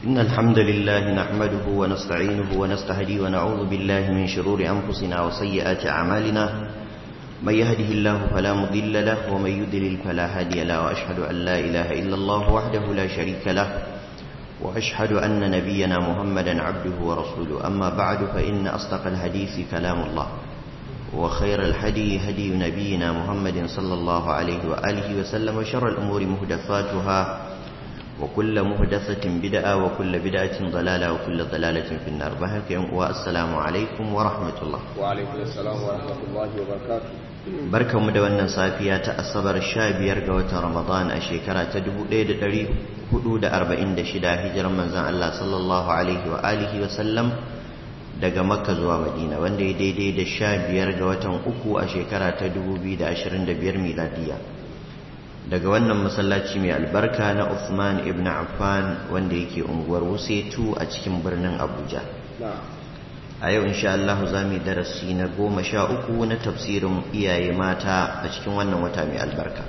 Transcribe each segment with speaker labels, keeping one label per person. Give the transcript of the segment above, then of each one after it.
Speaker 1: إن الحمد لله نحمده ونستعينه ونستهدي ونعوذ بالله من شرور أنفسنا وسيئات أعمالنا من يهده الله فلا مضل له ومن يضلل فلا هادي له وأشهد أن لا إله إلا الله وحده لا شريك له وأشهد أن نبينا محمدا عبده ورسوله أما بعد فإن أصدق الحديث كلام الله وخير الهدي هدي نبينا محمد صلى الله عليه وآله وسلم وشر الأمور مهدفاتها وكل مهدثة بدعة وكل بدعة ضلالة وكل ضلالة في النار بهك والسلام عليكم ورحمة الله
Speaker 2: وعليكم السلام ورحمة الله وبركاته
Speaker 1: barka mu da wannan safiya ta asabar sha biyar ga watan ramadan a shekara ta dubu ɗaya da ɗari hudu da arba'in da shida hijiran manzan Allah sallallahu alaihi wa alihi wa sallam daga makka zuwa madina wanda ya daidai da sha biyar ga watan uku a shekara ta dubu biyu da ashirin da biyar miladiya daga wannan masallaci mai albarka na Uthman ibn Affan wanda yake unguwar Wusetu a cikin birnin Abuja a yau insha Allah za mu darasi na goma sha uku na tafsirin iyaye mata a cikin wannan wata mai albarka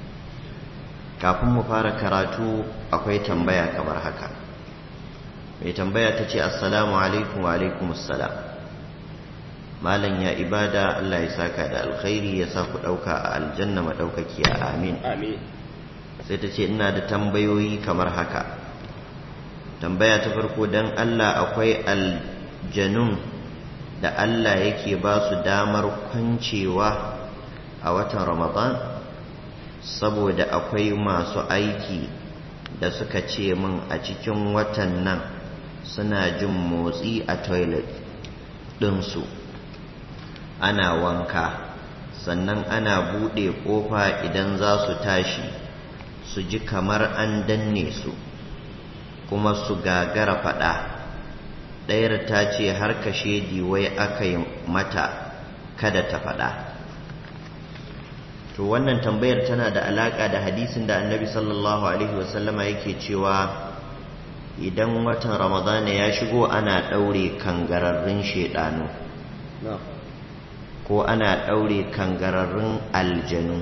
Speaker 1: kafin mu fara karatu akwai tambaya kamar haka mai tambaya ta ce assalamu alaikum wa alaikum assalam malam ya ibada Allah ya saka da alkhairi ya sa ku ɗauka a aljanna maɗaukakiya amin
Speaker 2: amin
Speaker 1: sai ta ce ina da tambayoyi kamar haka tambaya ta farko don Allah akwai aljanun da Allah yake ba su damar kwancewa a watan ramadan saboda akwai masu aiki da suka ce min a cikin watan nan suna jin motsi a toilet ɗinsu ana wanka sannan ana buɗe ƙofa idan za su tashi su ji kamar an danne su kuma su gagara faɗa ɗayar ta ce har kashe wai aka yi mata kada ta faɗa to wannan tambayar tana da alaƙa da hadisin da annabi sallallahu alaihi wasallama yake cewa idan watan ramadana ya shigo ana ɗaure kangararrun shaidanu ko ana ɗaure kangararrun aljanu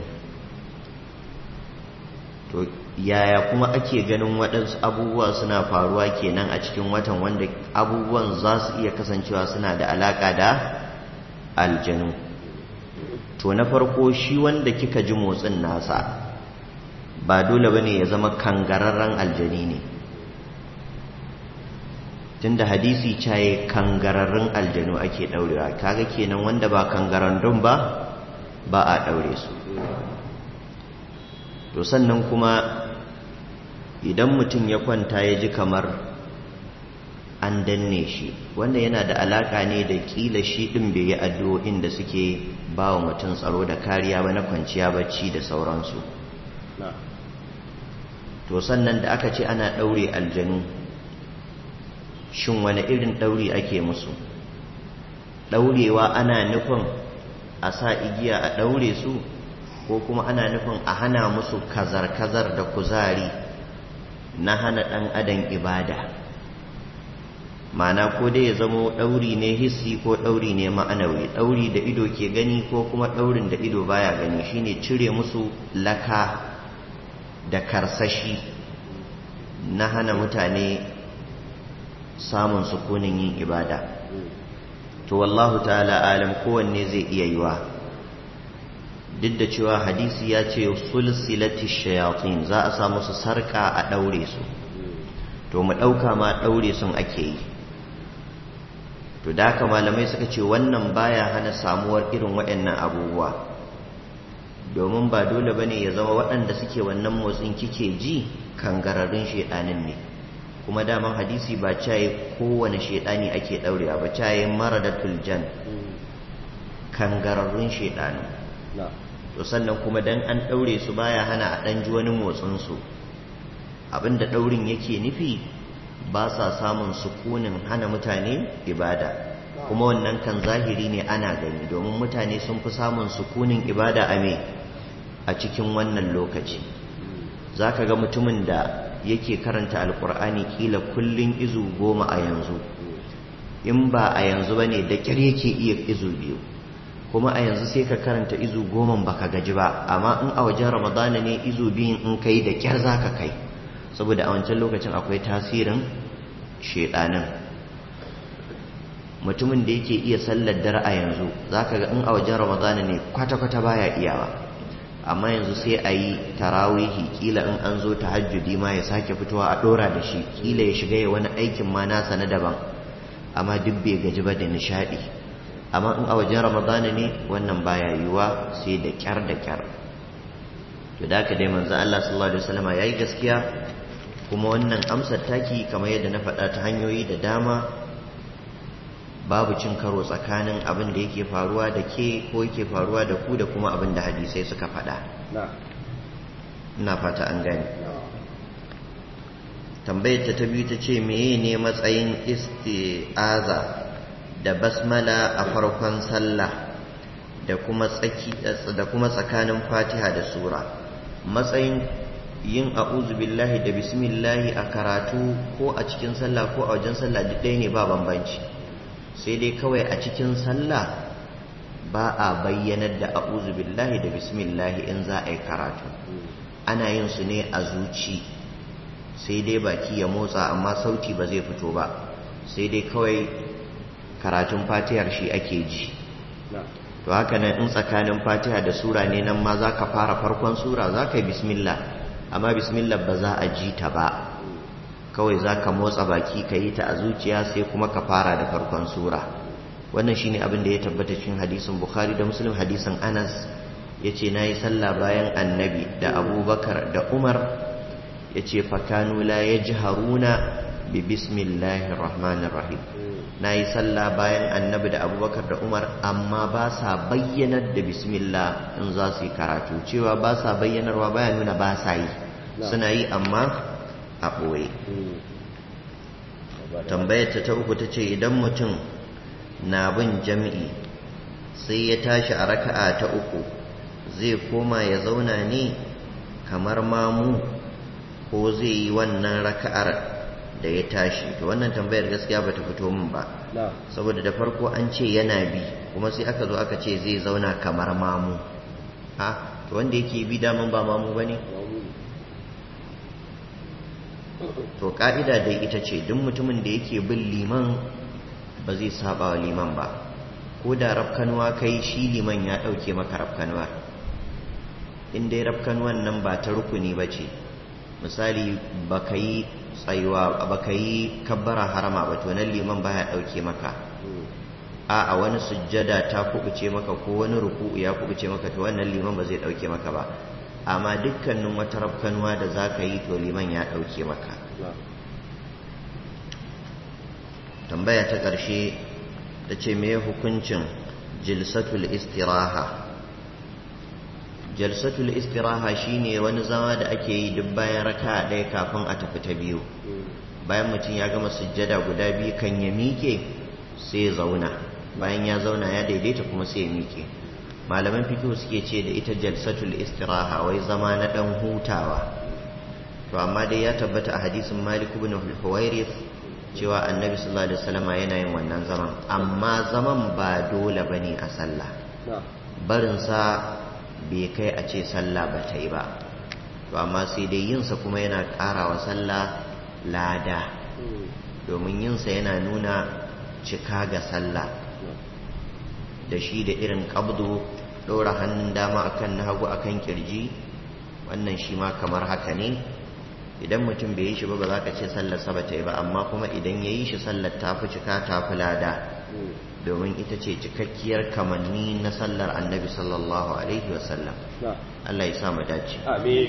Speaker 1: to yaya kuma ake ganin waɗansu abubuwa suna faruwa kenan a cikin watan wanda abubuwan za su iya kasancewa suna da alaƙa da aljanu to na farko shi wanda kika ji motsin nasa ba dole bane ya zama kangararren aljani ne tunda hadisi caye kangararrun aljanu ake daurewa kaga kenan wanda ba kangararrun ba ba a daure su to sannan kuma idan mutum ya kwanta ya ji kamar an danne shi wannan yana da alaka ne da kila shi din bai yi addu'o'in da suke ba wa mutum tsaro da kariya ba na kwanciya bacci da sauransu to sannan da aka ce ana daure aljanu shin wani irin ɗauri ake musu ɗaurewa ana nufin a sa igiya a ɗaure su ko kuma ana nufin a hana musu kazar-kazar da kuzari na hana ɗan adam ibada mana ko dai ya zamo ɗauri ne hissi ko ɗauri ne ma'anawi ɗauri da ido ke gani ko kuma ɗaurin da ido baya gani shine cire musu laka da karsashi na hana mutane samun sukunin yin ibada to wallahu ta'ala alam kowanne zai iya yiwa duk da cewa hadisi ya ce sulsilati shayatin za a samu su sarka a daure su to mu dauka ma daure sun ake yi to da haka malamai suka ce wannan baya hana samuwar irin waɗannan abubuwa domin ba dole bane ya zama waɗanda suke wannan motsin kike ji kangararrun shedanin ne kuma daman hadisi ba caye kowane shaidani ake daurewa ba caye maradatul jan kangararrun shaidanu to sannan kuma dan an daure su baya hana a dan ji wani motsin su abinda daurin yake nufi ba sa samun sukunin hana mutane ibada kuma wannan kan zahiri ne ana gani domin mutane sun fi samun sukunin ibada a me a cikin wannan lokaci zaka ga mutumin da yake karanta alkur'ani kila kullun izu goma a yanzu in ba a yanzu ba ne da kyar yake iya izu biyu kuma a yanzu sai ka karanta izu goma baka gaji ba amma in a wajen ramadana ne izu biyun in kai da kyar za ka kai saboda a wancan lokacin akwai tasirin shedanin mutumin da yake iya sallar dare a yanzu zaka ga in a wajen ramadana ne kwata-kwata baya iyawa amma yanzu sai a yi tarawihi kila in an zo tahajjudi ma ya sake fitowa a dora da shi kila ya shiga ya wani aikin ma nasa na daban amma duk bai gaji ba da nishadi amma in a wajen ramadana ne wannan baya yiwuwa sai da kyar da kyar to da haka dai manzo Allah sallallahu alaihi wasallam yayi gaskiya kuma wannan amsar taki kamar yadda na faɗa ta hanyoyi da dama babu cin karo tsakanin abin da yake faruwa da ke ko yake faruwa da ku da kuma abin da hadisai suka faɗa ina fata an gani tambayar ta ta biyu ta ce meye ne matsayin isti'aza da basmala a farkon sallah da kuma tsaki da kuma tsakanin fatiha da sura matsayin yin a'udhu billahi da bismillahi a karatu ko a cikin sallah ko a wajen sallah duk ɗaya ne ba bambanci sai dai kawai a cikin sallah ba a bayyanar da a'udhu billahi da bismillahi in za a yi karatu ana yin su ne a zuci sai dai baki ya motsa amma sauti ba zai fito ba sai dai kawai karatun fatihar shi ake ji to haka nan in tsakanin fatiha da sura ne nan ma za ka fara farkon sura za ka yi bismillah amma bismillah ba za a ji ta ba kawai za ka motsa baki ka yi ta a zuciya sai kuma ka fara da farkon sura wannan shine abin da ya tabbata cikin hadisin bukhari da muslim hadisin anas ya ce na yi sallah bayan annabi da abubakar da umar ya ce fakanu la ya ji haruna bi bismillahir rahmanir rahim na yi sallah bayan annabi da abubakar da umar amma ba sa bayyanar da bismillah in za su yi karatu cewa ba sa bayyanarwa baya nuna ba sa yi suna yi amma a ɓoye tambayar ta uku ta ce idan mutum na bin jam'i sai ya tashi a raka'a ta uku zai koma ya zauna ne kamar mamu ko zai yi wannan raka'ar da ya tashi to wannan tambayar gaskiya bata fito min ba saboda da farko an ce yana bi kuma sai aka zo aka ce zai zauna kamar mamu ha to wanda yake bi daman ba mamu bane to ka'ida dai ita ce duk mutumin da yake bin liman ba zai saba wa liman ba ko da rafkanuwa kai shi liman ya dauke maka rafkanuwa in dai rafkanuwan nan ba ta rukuni ba ce misali baka yi tsayuwa baka yi kabbara harama ba to nan liman baya dauke maka a a wani sujjada ta kubuce maka ko wani ruku'u ya kubuce maka to wannan liman ba zai dauke maka ba amma dukkanin wata rafkanuwa da za ka yi to liman ya dauke maka tambaya ta ƙarshe ta ce me hukuncin jilsatul istiraha jalsatul istiraha shine wani zama da ake yi duk bayan raka ɗaya kafin a tafi ta biyu bayan mutum ya gama sujjada guda biyu kan ya miƙe sai ya zauna bayan ya zauna ya daidaita kuma sai ya miƙe malaman fikihu suke ce da ita jalsatul istiraha wai zama na ɗan hutawa to amma dai ya tabbata a hadisin malik ibn huwairith cewa annabi sallallahu alaihi wasallam yana yin wannan zaman amma zaman ba dole bane a sallah barin sa bai kai a ce sallah ba ta yi ba to amma sai dai yinsa kuma yana ƙara wa sallah lada domin yinsa yana nuna cika ga sallah da shi da irin ƙabdo ɗora hannun dama akan na hagu akan kirji wannan shi ma kamar haka ne idan mutum bai yi shi ba ba za ka ce sallar sa ba ta yi ba amma kuma idan ya yi shi sallar ta fi cika ta fi lada domin ita ce cikakkiyar kamanni na sallar annabi sallallahu alaihi wasallam Allah ya sa mu dace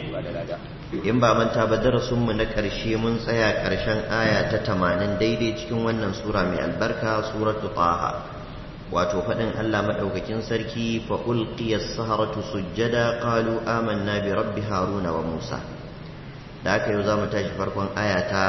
Speaker 1: in ba manta ba darasin mu na ƙarshe mun tsaya ƙarshen aya ta 80 daidai cikin wannan sura mai albarka suratu taha wato faɗin Allah madaukakin sarki fa ulqiyas saharatu sujjada qalu amanna bi rabbi haruna wa musa da aka yau zamu tashi farkon aya ta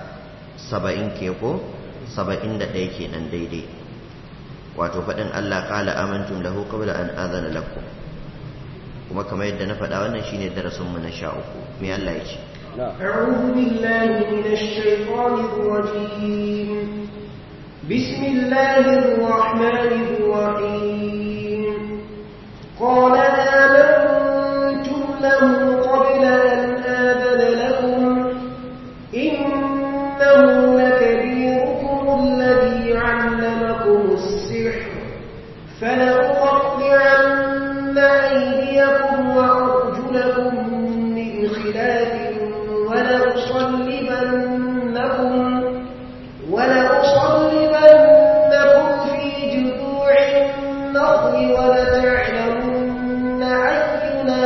Speaker 1: 70 ke ko 71 kenan daidai wato faɗin Allah ƙala amantum lahu qabla an azana lakum kuma kamar yadda na faɗa wannan shine darasin mu na sha uku me Allah ya ce
Speaker 3: أعوذ بالله من الشيطان الرجيم بسم الله الرحمن الرحيم قال آمنتم له قبل أن آذن لكم إنه لكبير فلأقطعن أيديكم وأرجلكم من خلاف ولأصلبنكم ولأصلبنكم في جذوع النخل ولتعلمن أينا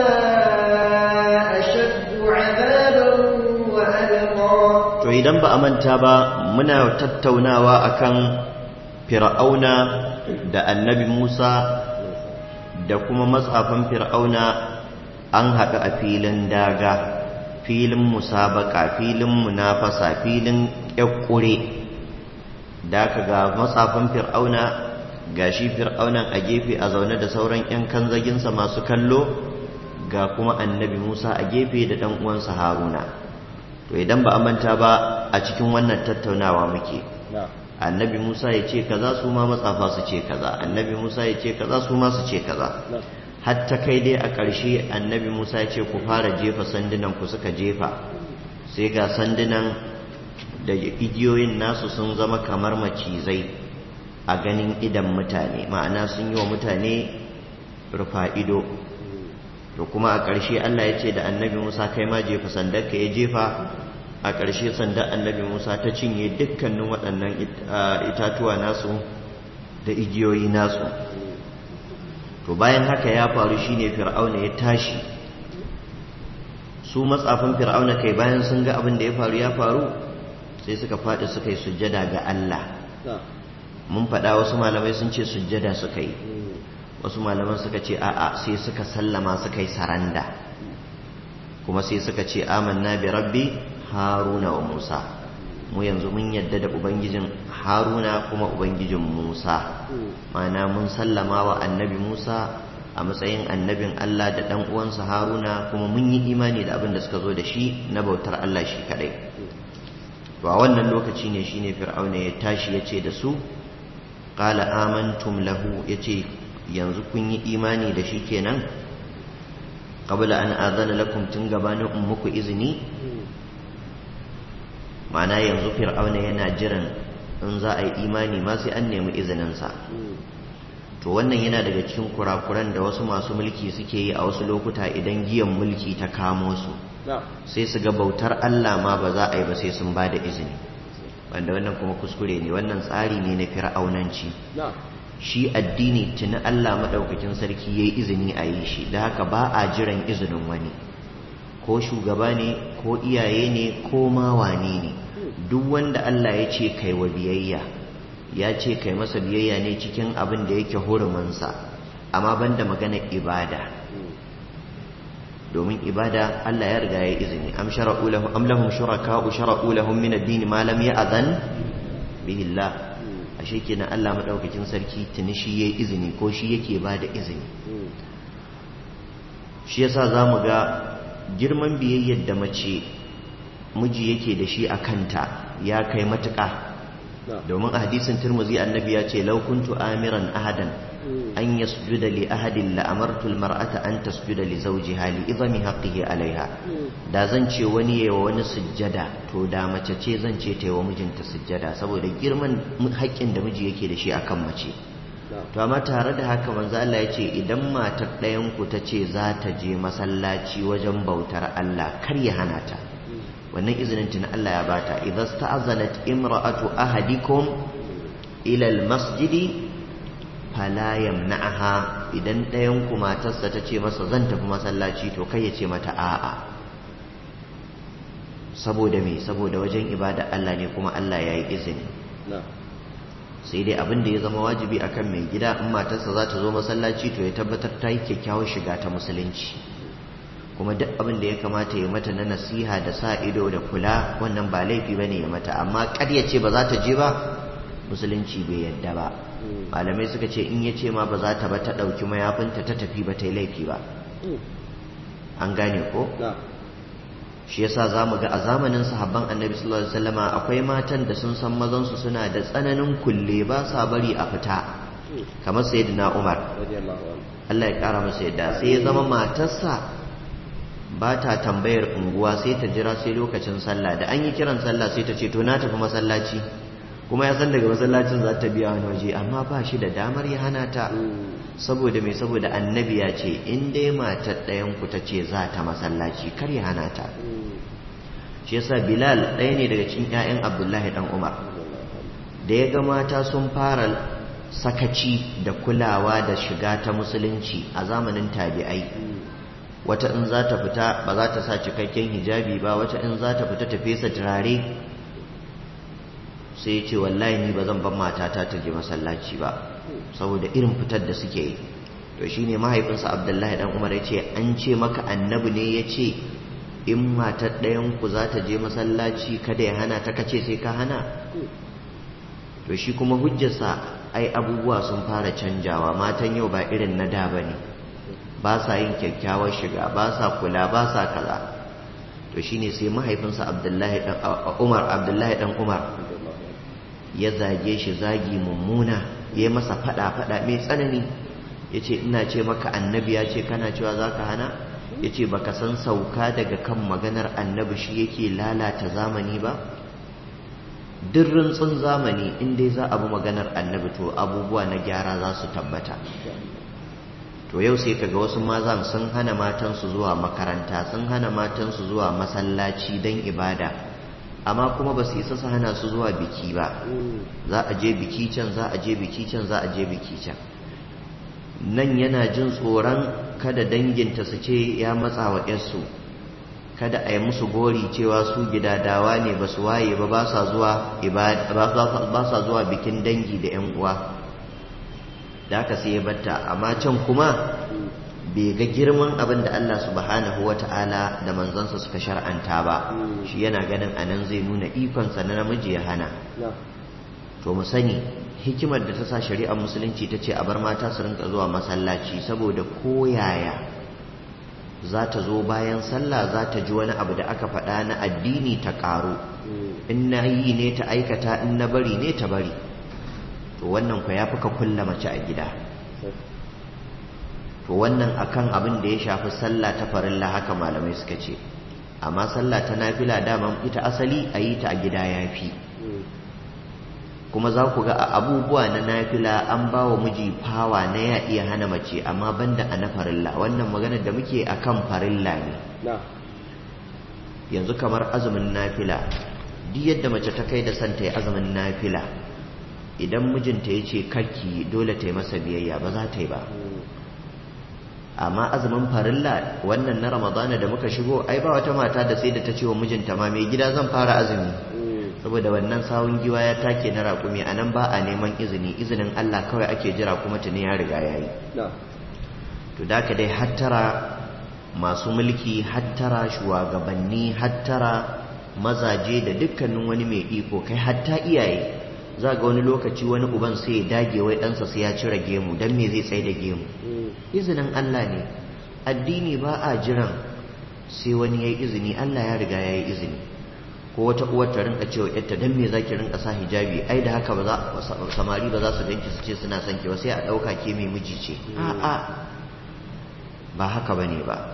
Speaker 3: أشد عذابا وألقى
Speaker 1: to idan ba a manta ba muna tattaunawa akan fir'auna da annabi Musa da kuma matsafin fir'auna an haɗu a filin daga filin musabaka filin munafasa filin ƙyaƙƙure da aka ga matsafin fir'auna ga shi fir'aunan a gefe a zaune da sauran 'yan kanzaginsa masu kallo ga kuma annabi musa a gefe da ɗan uwansa haruna to idan ba a manta ba a cikin wannan tattaunawa muke annabi musa ya ce kaza su ma matsafa su ce kaza annabi musa ya ce kaza su ma su ce kaza hatta kai dai a ƙarshe annabi musa ya ce ku fara jefa sandunan ku suka jefa sai ga sandunan da igiyoyin nasu sun zama kamar macizai a ganin idan mutane ma'ana sun yi wa mutane rufa ido to kuma a ƙarshe allah ya ce da annabi musa kai ma jefa sandarka ya jefa a ƙarshe sandar annabi musa ta cinye dukkanin waɗannan itatuwa nasu da igiyoyi nasu to bayan haka ya faru shine fir'auna ya tashi su matsafin fir'auna kai bayan sun ga abin da ya faru ya faru sai suka faɗi suka yi sujjada ga Allah mun faɗa wasu malamai sun ce sujjada suka yi wasu malaman suka ce a'a sai suka sallama suka yi saranda kuma sai suka ce amanna bi rabbi haruna wa musa mu yanzu mun yadda da ubangijin haruna kuma ubangijin musa mana mun sallama wa annabi musa a matsayin annabin allah da ɗan uwansa haruna kuma mun yi imani da abin da suka zo da shi na bautar allah shi kadai to a wannan lokaci ne shine fir'auna ya tashi ya ce da su qala amantum lahu yace yanzu kun yi imani da shi kenan qabla an azana lakum tun gabanin in muku izini ma'ana yanzu fir'auna yana jiran in za a yi imani ma sai an nemi izininsa to wannan yana daga cikin kurakuran da wasu masu mulki suke yi a wasu lokuta idan giyan mulki ta kamo su sai su ga bautar Allah ma ba za a yi ba sai sun ba da izini wanda wannan kuma kuskure ne wannan tsari ne na fir'aunanci shi addini tuni Allah maɗaukakin sarki ya yi izini a yi shi da haka ba a jiran izinin wani ko shugaba ne ko iyaye ne ko ma wane ne duk wanda Allah ya ce kai wa biyayya ya ce kai masa biyayya ne cikin abin da yake hurumansa amma banda maganar ibada domin ibada Allah ya riga ya izini am shara'u lahum am lahum shuraka'u shara'u lahum min ad-din ma lam ya'zan bihi Allah ashe kenan Allah madaukakin sarki tuni shi yayi izini ko shi yake bada izini shi yasa zamu ga girman biyayyar da mace miji yake da shi a kanta ya kai matuƙa domin a hadisin turmuzi annabi ya ce laukuntu amiran ahadan an yasjuda li ahadin la amartu almar'ata an tasjuda li zawjiha li idami haqqihi alaiha da zan ce wani yayi wa wani sujjada to da mace ce zan ce ta yi wa mijinta sujjada saboda girman haƙƙin da miji yake da shi akan mace to amma tare da haka manzo Allah ya ce idan matar ɗayan ku ta ce za ta je masallaci wajen bautar Allah kar ya hana ta wannan izinin tun Allah ya bata idza sta'azanat imra'atu ahadikum ila almasjidi fala yamna'aha idan ɗayan ku matarsa ta ce masa zan tafi masallaci to kai ya ce mata a'a saboda me saboda wajen ibada Allah ne kuma Allah ya yi izini sai dai abin da ya zama wajibi akan mai gida in matarsa za ta zo masallaci to ya tabbatar ta yi kyakkyawar shiga ta musulunci kuma duk abin da ya kamata ya mata na nasiha da sa ido da kula wannan ba laifi bane ya mata amma kar ya ce ba za ta je ba musulunci bai yadda ba malamai suka ce in ya ce ma ba za ta ba ta ɗauki mayafinta ta tafi ba ta yi laifi ba an gane ko shi yasa za mu ga a zamanin sahabban annabi sallallahu alaihi wasallama akwai matan da sun san mazansu suna da tsananin kulle ba sa bari a fita kamar sayyidina umar Allah ya kara masa yadda sai ya zama matarsa ba ta tambayar unguwa sai ta jira sai lokacin sallah da an yi kiran sallah sai ta ce to na tafi masallaci kuma ya san daga masallacin za ta biya wani waje amma ba shi da damar ya hana ta saboda mai saboda annabi ya ce in dai matar ɗayan ku ta ce za ta masallaci kar ya hana ta shi yasa bilal ɗaya ne daga cikin 'ya'yan abdullahi dan umar da ya ga mata sun fara sakaci da kulawa da shiga ta musulunci a zamanin tabi'ai wata in za ta fita ba za ta sa cikakken hijabi ba wata in za ta fita ta fesa turare sai ya ce wallahi ni ba zan ban matata ta je masallaci ba saboda irin fitar da suke yi to shine mahaifinsa abdullahi dan umar ya ce an ce maka annabi ne ya ce in matar ɗayan ku za ta je masallaci kada ya hana ta kace sai ka hana to shi kuma hujjarsa ai abubuwa sun fara canjawa matan yau ba irin na da bane ba sa yin kyakkyawar shiga ba sa kula ba sa kaza to shine sai mahaifinsa abdullahi dan umar abdullahi dan umar ya zage shi zagi mummuna ya masa fada fada mai tsanani yace ina ce maka annabi ya ce kana cewa zaka hana ya ce baka san sauka daga kan maganar annabi shi yake lalata zamani ba duk rintsin zamani in dai za a bi maganar annabi to abubuwa na gyara za su tabbata to yau sai kaga wasu mazan sun hana matansu zuwa makaranta sun hana matansu zuwa masallaci don ibada amma kuma ba su isa su hana su zuwa biki ba za a je biki can za a je biki can za a je biki can nan yana jin tsoron kada danginta su ce ya matsa wa ‘yarsu kada a yi musu gori cewa su gidadawa ne ba su waye ba ba sa zuwa bikin dangi da ‘yan uwa da aka sai ya batta amma can kuma bai ga girman abin da Allah subhanahu wa ta'ala da manzansa suka shar'anta ba shi yana ganin anan zai nuna ikonsa na namiji ya hana to mu sani hikimar da ta sa shari'ar musulunci ta ce a bar mata su rinka zuwa masallaci saboda koyaya za ta zo bayan sallah za ta ji wani abu da aka faɗa na addini ta ƙaru in na yi ne ta aikata in na bari ne ta bari to wannan ku ya fi ka kulla mace a gida to wannan akan abin da ya shafi sallah ta farilla haka malamai suka ce amma sallah ta nafila daman ita asali a yi ta a gida ya fi kuma za ku ga a abubuwa na nafila an ba wa miji fawa na ya iya hana mace amma banda a na farilla wannan maganar da muke a kan farilla ne yanzu kamar azumin nafila duk yadda mace ta kai da son ta yi azumin nafila idan mijinta ya ce karki dole ta yi masa biyayya ba za ta yi ba amma azumin farilla wannan na ramadana da muka shigo ai ba wata mata da sai da ta ce wa mijinta ma mai gida zan fara azumi saboda wannan sawun giwa ya take na raƙumi a nan ba a neman izini izinin Allah kawai ake jira kuma tuni ya riga ya yi to da ka dai hattara masu mulki hattara shugabanni hattara mazaje da dukkanin wani mai iko kai hatta iyaye za ga wani lokaci wani uban sai ya dage wai ɗansa sai ya cire gemu don me zai tsaye da gemu izinin Allah ne addini ba a jiran sai wani ya yi izini Allah ya riga ya yi izini ko wata uwar ta rinka cewa yarta dan me zaki rinka sa hijabi ai da haka ba za samari ba za su ganki su ce suna son ki ba sai a dauka ke mai miji ce a a ba haka bane ba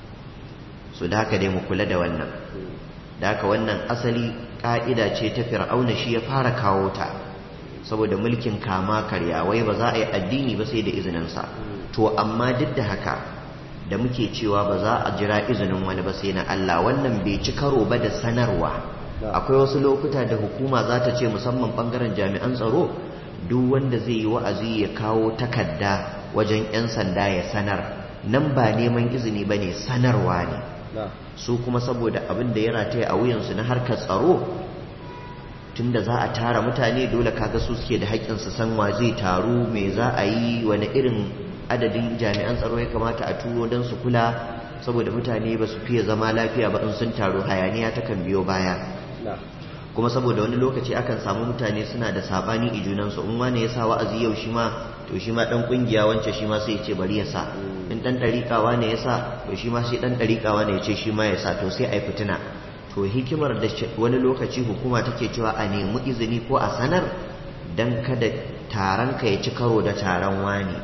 Speaker 1: so da haka dai mu kula da wannan da haka wannan asali ka'ida ce ta fir'auna shi ya fara kawo ta saboda mulkin kama karya wai ba za a yi addini ba sai da izinin sa to amma duk da haka da muke cewa ba za a jira izinin wani ba sai na Allah wannan bai ci karo ba da sanarwa akwai wasu lokuta da hukuma za ta ce musamman bangaren jami'an tsaro duk wanda zai yi wa'azi ya kawo takarda wajen 'yan sanda ya sanar nan ba neman izini ba ne sanarwa ne su kuma saboda abin da ya rataya a wuyansu na harkar tsaro tunda za a tara mutane dole kaga su suke da haƙƙin su san wa zai taru me za a yi wani irin adadin jami'an tsaro ya kamata a turo don su kula saboda mutane ba su fiye zama lafiya ba in sun taru hayaniya ta kan biyo baya kuma saboda wani lokaci akan samu mutane suna da sabani i junansu in wani ya sa wa'azi yau shi ma to shi ma dan kungiya wance shi ma sai ya ce bari ya sa in dan dariƙawa ne ya sa to shi ma sai dan dariƙawa ne ya ce shi ma ya sa to sai ai fitina to hikimar da wani lokaci hukuma take cewa a nemi izini ko a sanar dan kada taron ka ya ci karo da taron wani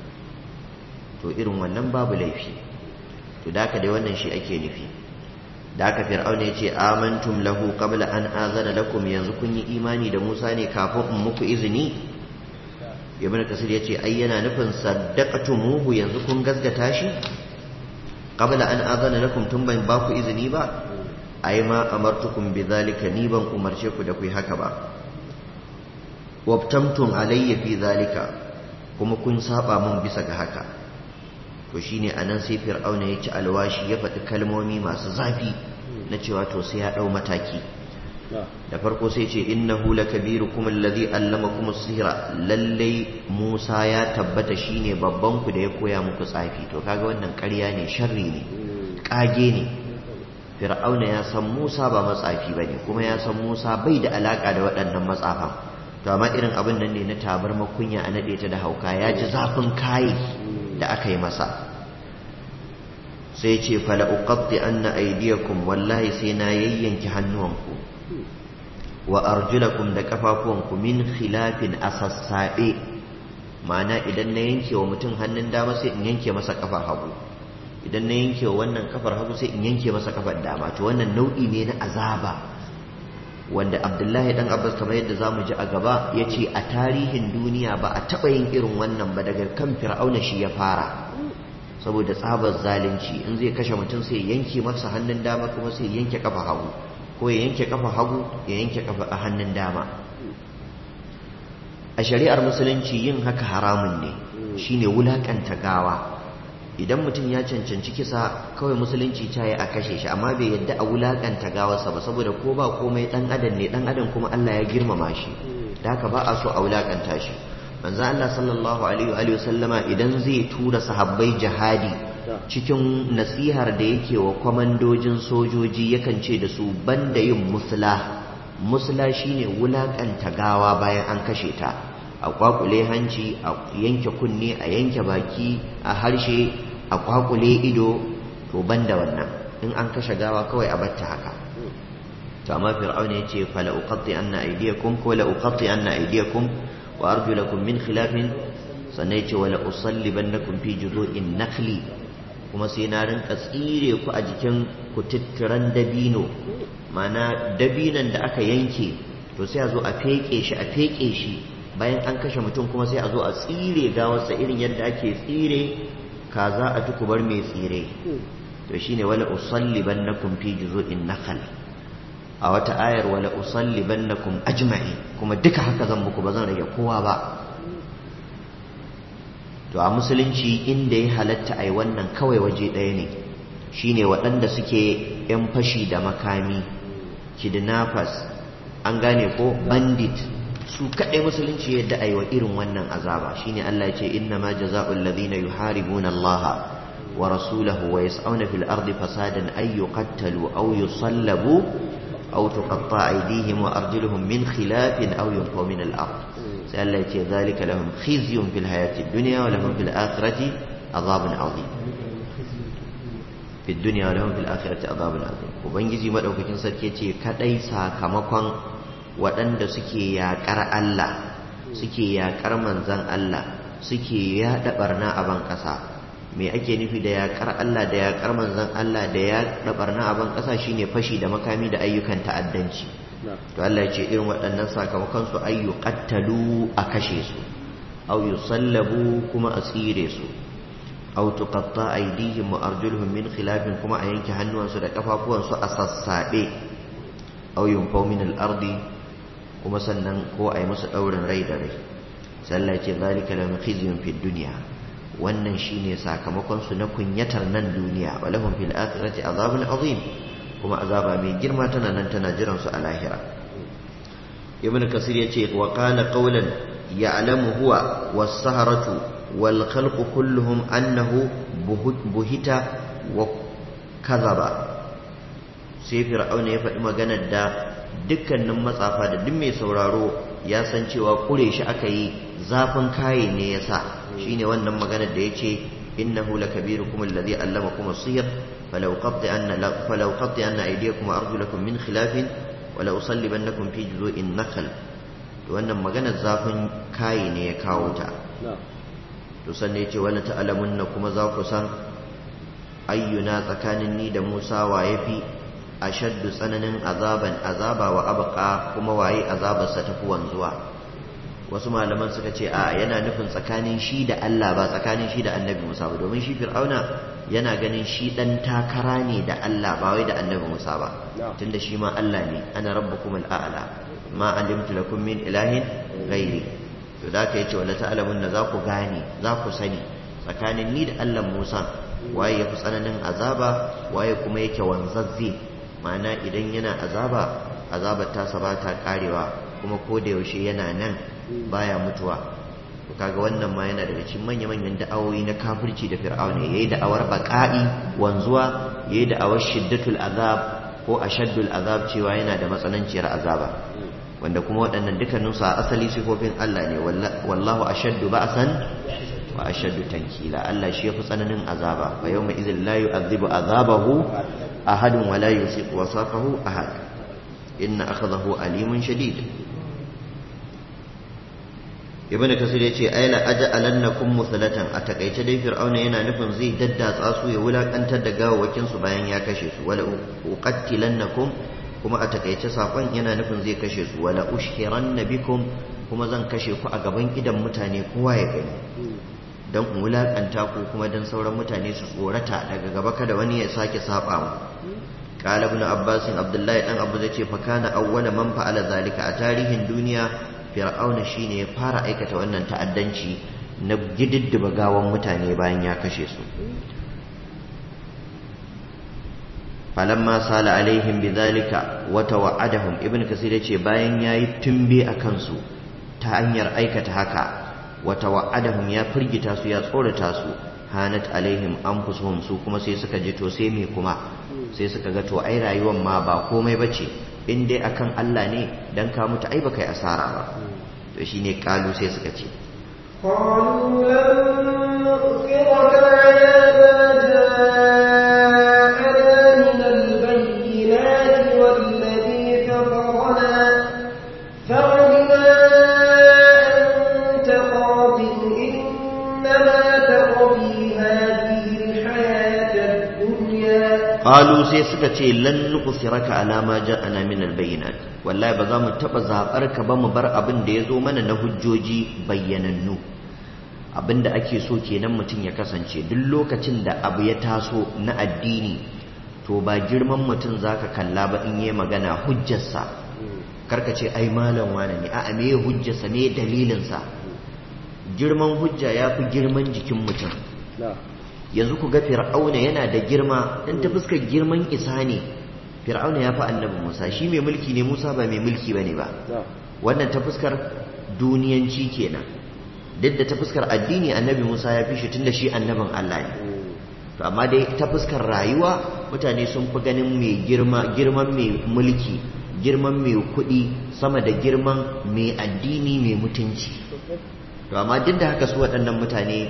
Speaker 1: to irin wannan babu laifi to da dai wannan shi ake nufi da aka fir'auna ya ce amantum lahu qabla an azana lakum yanzu kun yi imani da Musa ne kafin in muku izini ibn kasir ya ce ai yana nufin saddaqtumuhu yanzu kun gaskata shi qabla an azana lakum tun ban ba ku izini ba ai ma amartukum bidhalika ni ban umarce ku da ku yi haka ba wabtamtum alayya fi zalika kuma kun saba mun bisa ga haka to shine anan sai fir'auna ya ci alwashi ya faɗi kalmomi masu zafi na cewa to sai ya ɗau mataki da farko sai ce innahu lakabirukum alladhi allamakum as-sihra lalle Musa ya tabbata shine babban ku da ya koya muku tsafi to kaga wannan ƙarya ne sharri ne kage ne fir'auna ya san Musa ba matsafi bane kuma ya san Musa bai da alaka da waɗannan matsafan to amma irin abin nan ne na tabar makunya a nade ta da hauka ya ji zafin kai da aka yi masa sai ce fala uqatti anna aydiyakum wallahi sai na yayyanki hannuwanku wa arjulakum da kafafuwanku min khilafin asassabe ma'ana idan na yanke wa mutum hannun dama sai in yanke masa kafar hagu idan na yanke wa wannan kafar hagu sai in yanke masa kafar dama to wannan nau'i ne na azaba wanda abdullahi dan abbas kamar yadda za mu ji a gaba ya ce a tarihin duniya ba a taɓa yin irin wannan ba daga kan fir'auna shi ya fara saboda tsabar zalunci in zai kashe mutum sai yanke masa hannun dama kuma sai yanke kafa hagu ko ya yanke kafa hagu ya yanke kafa a hannun dama a shari'ar musulunci yin haka haramun ne shine wulakanta gawa idan mutum ya cancanci kisa kawai musulunci ta yi a kashe shi amma bai yadda a wulakanta gawarsa ba saboda ko ba komai dan adam ne dan adam kuma Allah ya girmama shi da haka ba a so a wulakanta shi manzo Allah sallallahu alaihi wa sallama idan zai tura sahabbai jihadi cikin nasihar da yake wa kwamandojin sojoji yakan ce da su banda yin musla musla shine wulakanta gawa bayan an kashe ta a kwakule hanci a yanke kunne a yanke baki a harshe a kwakule ido to banda wannan in an kashe gawa kawai a batta haka to amma fir'auna yace fala uqatti anna aydiyakum ko la uqatti anna aydiyakum wa arjulakum min khilafin sannan yace wala usallibannakum fi juzu'in nakhli kuma sai na rinka tsire ku a jikin kututturan dabino mana dabinan da aka yanke to sai a zo a feke shi a feke shi bayan an kashe mutum kuma sai a zo a tsire gawarsa irin yadda ake tsire kaza a tukubar mai tsire to shine wala usallibannakum fi juzu'in nakhl a wata ayar wala usallibannakum ajma'i kuma duka haka zan muku ba zan rage kowa ba to a musulunci inda ya halatta ai wannan kawai waje ɗaya ne shine waɗanda suke yan fashi da makami kidnappers an gane ko bandit su kaɗai musulunci yadda a yi wa irin wannan azaba shine Allah ya ce inna ma jaza'ul ladhina yuharibuna Allah wa rasulahu wa yas'una fil ardi fasadan ay yuqattalu aw yusallabu aw tuqatta aydihim wa arjuluhum min khilafin aw yunfaw min al ard sai Allah ya ce zalika lahum khizyun fil hayati dunya wa lahum fil akhirati azabun azim fi dunya wa lahum fil akhirati azabun azim ubangiji madaukakin sarki ce kadai sakamakon waɗanda suke yaƙar Allah suke yaƙar manzan Allah suke yaɗa ɓarna a ban ƙasa me ake nufi da yaƙar Allah da yaƙar manzan Allah da yaɗa ɓarna a ban ƙasa shine fashi da makami da ayyukan ta'addanci to Allah ya ce irin waɗannan sakamakon su ayyu qattalu a kashe su aw yusallabu kuma a tsire su aw tuqatta aydihim wa arjuluhum min khilafin kuma a yanke hannuwansu da kafafuwansu a sassaɓe aw yunfaw min al-ardi kuma sannan ko a yi musu ɗaurin rai da rai sallah ce zalika lahum khizyun fid dunya wannan shine sakamakon su na kunyatar nan duniya wa lahum fil akhirati azabun azim kuma azaba mai girma tana nan tana jiran su a lahira ibn kasir yace wa qala qawlan ya'lamu huwa was-saharatu wal khalqu kulluhum annahu buhita wa kadhaba sai fir'auna ya faɗi maganar da dukkanin matsafa da duk mai sauraro ya san cewa kure shi aka yi zafin kaye ne ya sa shi ne wannan maganar da ya ce innahu lakabirukum alladhi allamakum as-sihr falau qatti anna falau qatti anna aydiyakum wa arjulakum min khilafin wa la usallibannakum fi juzu'in nakhl to wannan maganar zafin kaye ne ya kawo ta to sanne yace wala ta'lamunna kuma za ku san ayyuna tsakanin ni da Musa wa yafi ashaddu tsananin azaban azaba wa abqa kuma waye azabarsa tafi wanzuwa wasu malaman suka ce a yana nufin tsakanin shi da Allah ba tsakanin shi da annabi Musa ba domin shi fir'auna yana ganin shi dan takara ne da Allah ba wai da annabi Musa ba tunda shi ma Allah ne ana rabbukum al'ala ma alimtu lakum min ilahin ghairi to da ka yace wala ta'lamun za ku gane za ku sani tsakanin ni da Allah Musa waye yafi tsananin azaba waye kuma yake wanzazze ma'ana idan yana azaba azabar tasa ba ta karewa kuma ko da yaushe yana nan baya mutuwa to kaga wannan ma yana daga cikin manya-manyan da'awoyi na kafirci da fir'auna yayi da'awar baqa'i wanzuwa yayi da'awar shiddatul azab ko ashaddul azab cewa yana da matsananciyar azaba wanda kuma waɗannan dukkanin su a asali sifofin Allah ne wallahu ashaddu ba'san wa ashaddu tankila Allah shi yafi tsananin azaba fa yawma idhil la yu'adhibu azabahu ahadun wa la yusiqu wasaqahu ahad inna akhadahu alimun shadid ibn kasir yace ay la aj'alannakum musalatan a takaice dai fir'auna yana nufin zai daddatsa su ya wulakantar da gawawakin su bayan ya kashe su wala uqattilannakum kuma a takaice sakon yana nufin zai kashe su wala ushhiranna bikum kuma zan kashe ku a gaban idan mutane kowa ya gani dan in wulakanta ku kuma dan sauran mutane su tsorata daga gaba kada wani ya sake saba mu قال ابن عباس عبد الله دان ابو زai ce fa kana awwala man fa'ala zalika a tarihin duniya fir'auna shine ya fara aikata wannan ta'addanci na gididdiba gawan mutane bayan ya kashe su falamma sala alaihim bidhalika wa tawa'adahum ibn kasir yace bayan yayi tumbe akan su ta hanyar aikata haka wa tawa'adahum ya firgita su ya tsorata su hanat alaihim anfusuhum su kuma sai suka ji to sai me kuma sai suka ga to ai rayuwar ma ba komai bace in dai akan Allah ne dan ka mutu ai baka yi asara ba to shine kalu sai suka ce
Speaker 3: قالوا لن نؤثرك على ما جاءنا من البينات والذي فطرنا فقد ما أنت قاض إنما تقضي هذه الحياة الدنيا
Speaker 1: qalu sai suka ce lan nuqsiraka ala ma ja'ana min albayinat wallahi ba za mu taba zabar ka ba mu bar abin da yazo mana na hujjoji bayyanannu abinda ake so kenan mutum ya kasance duk lokacin da abu ya taso na addini to ba girman mutum zaka kalla ba in yi magana hujjarsa karka ce ai malam wane ne a'a me hujjarsa me dalilinsa girman hujja ya fi girman jikin mutum yanzu ku ga fir'auna yana da girma dan ta fuskar girman isa ne fir'auna ya fi annabi musa shi mai mulki ne musa ba mai mulki bane ba wannan ta fuskar duniyanci kenan duk da ta fuskar addini annabi musa ya fi shi tunda shi annabin allah ne to amma dai ta fuskar rayuwa mutane sun fi ganin mai girma girman mai mulki girman mai kuɗi sama da girman mai addini mai mutunci to amma duk da haka su waɗannan mutane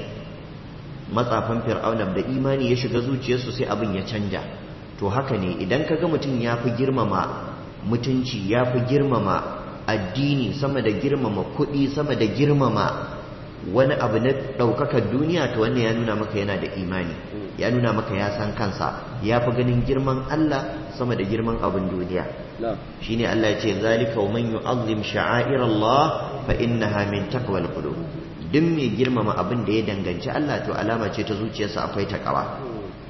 Speaker 1: matsafan fir'auna da imani ya shiga zuciyarsu sai abin ya canja to haka ne idan ka ga mutum ya fi girmama mutunci ya fi girmama addini sama da girmama kuɗi sama da girmama wani abu na ɗaukakar duniya to wannan ya nuna maka yana da imani ya nuna maka ya san kansa ya fi ganin girman Allah sama da girman abin duniya shine Allah ya ce zalika wa man yu'azzim sha'air Allah fa innaha min taqwal qulub duk mai girmama abin da ya danganci Allah to alama ce ta zuciyarsa akwai takawa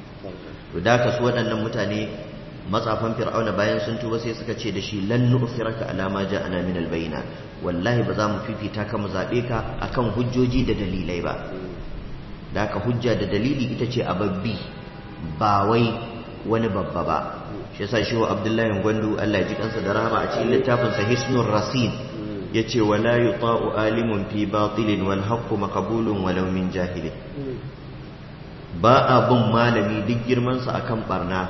Speaker 1: to da ka su waɗannan mutane matsafan fir'auna bayan sun tuba sai suka ce da shi lan nu'thiraka ala ma ja'ana min albayna wallahi ba za mu fifita ka mu zabe ka akan hujjoji da dalilai ba da ka hujja da dalili ita ce ababbi ba wai wani babba ba shi yasa shi wa Abdullahi Gwandu Allah ya ji kansa da rahama a cikin littafin sa Hisnur Rasid yace wala yuta'u alimun fi batilin wal haqqu maqbulun walau min jahilin ba a bin malami duk girman sa akan barna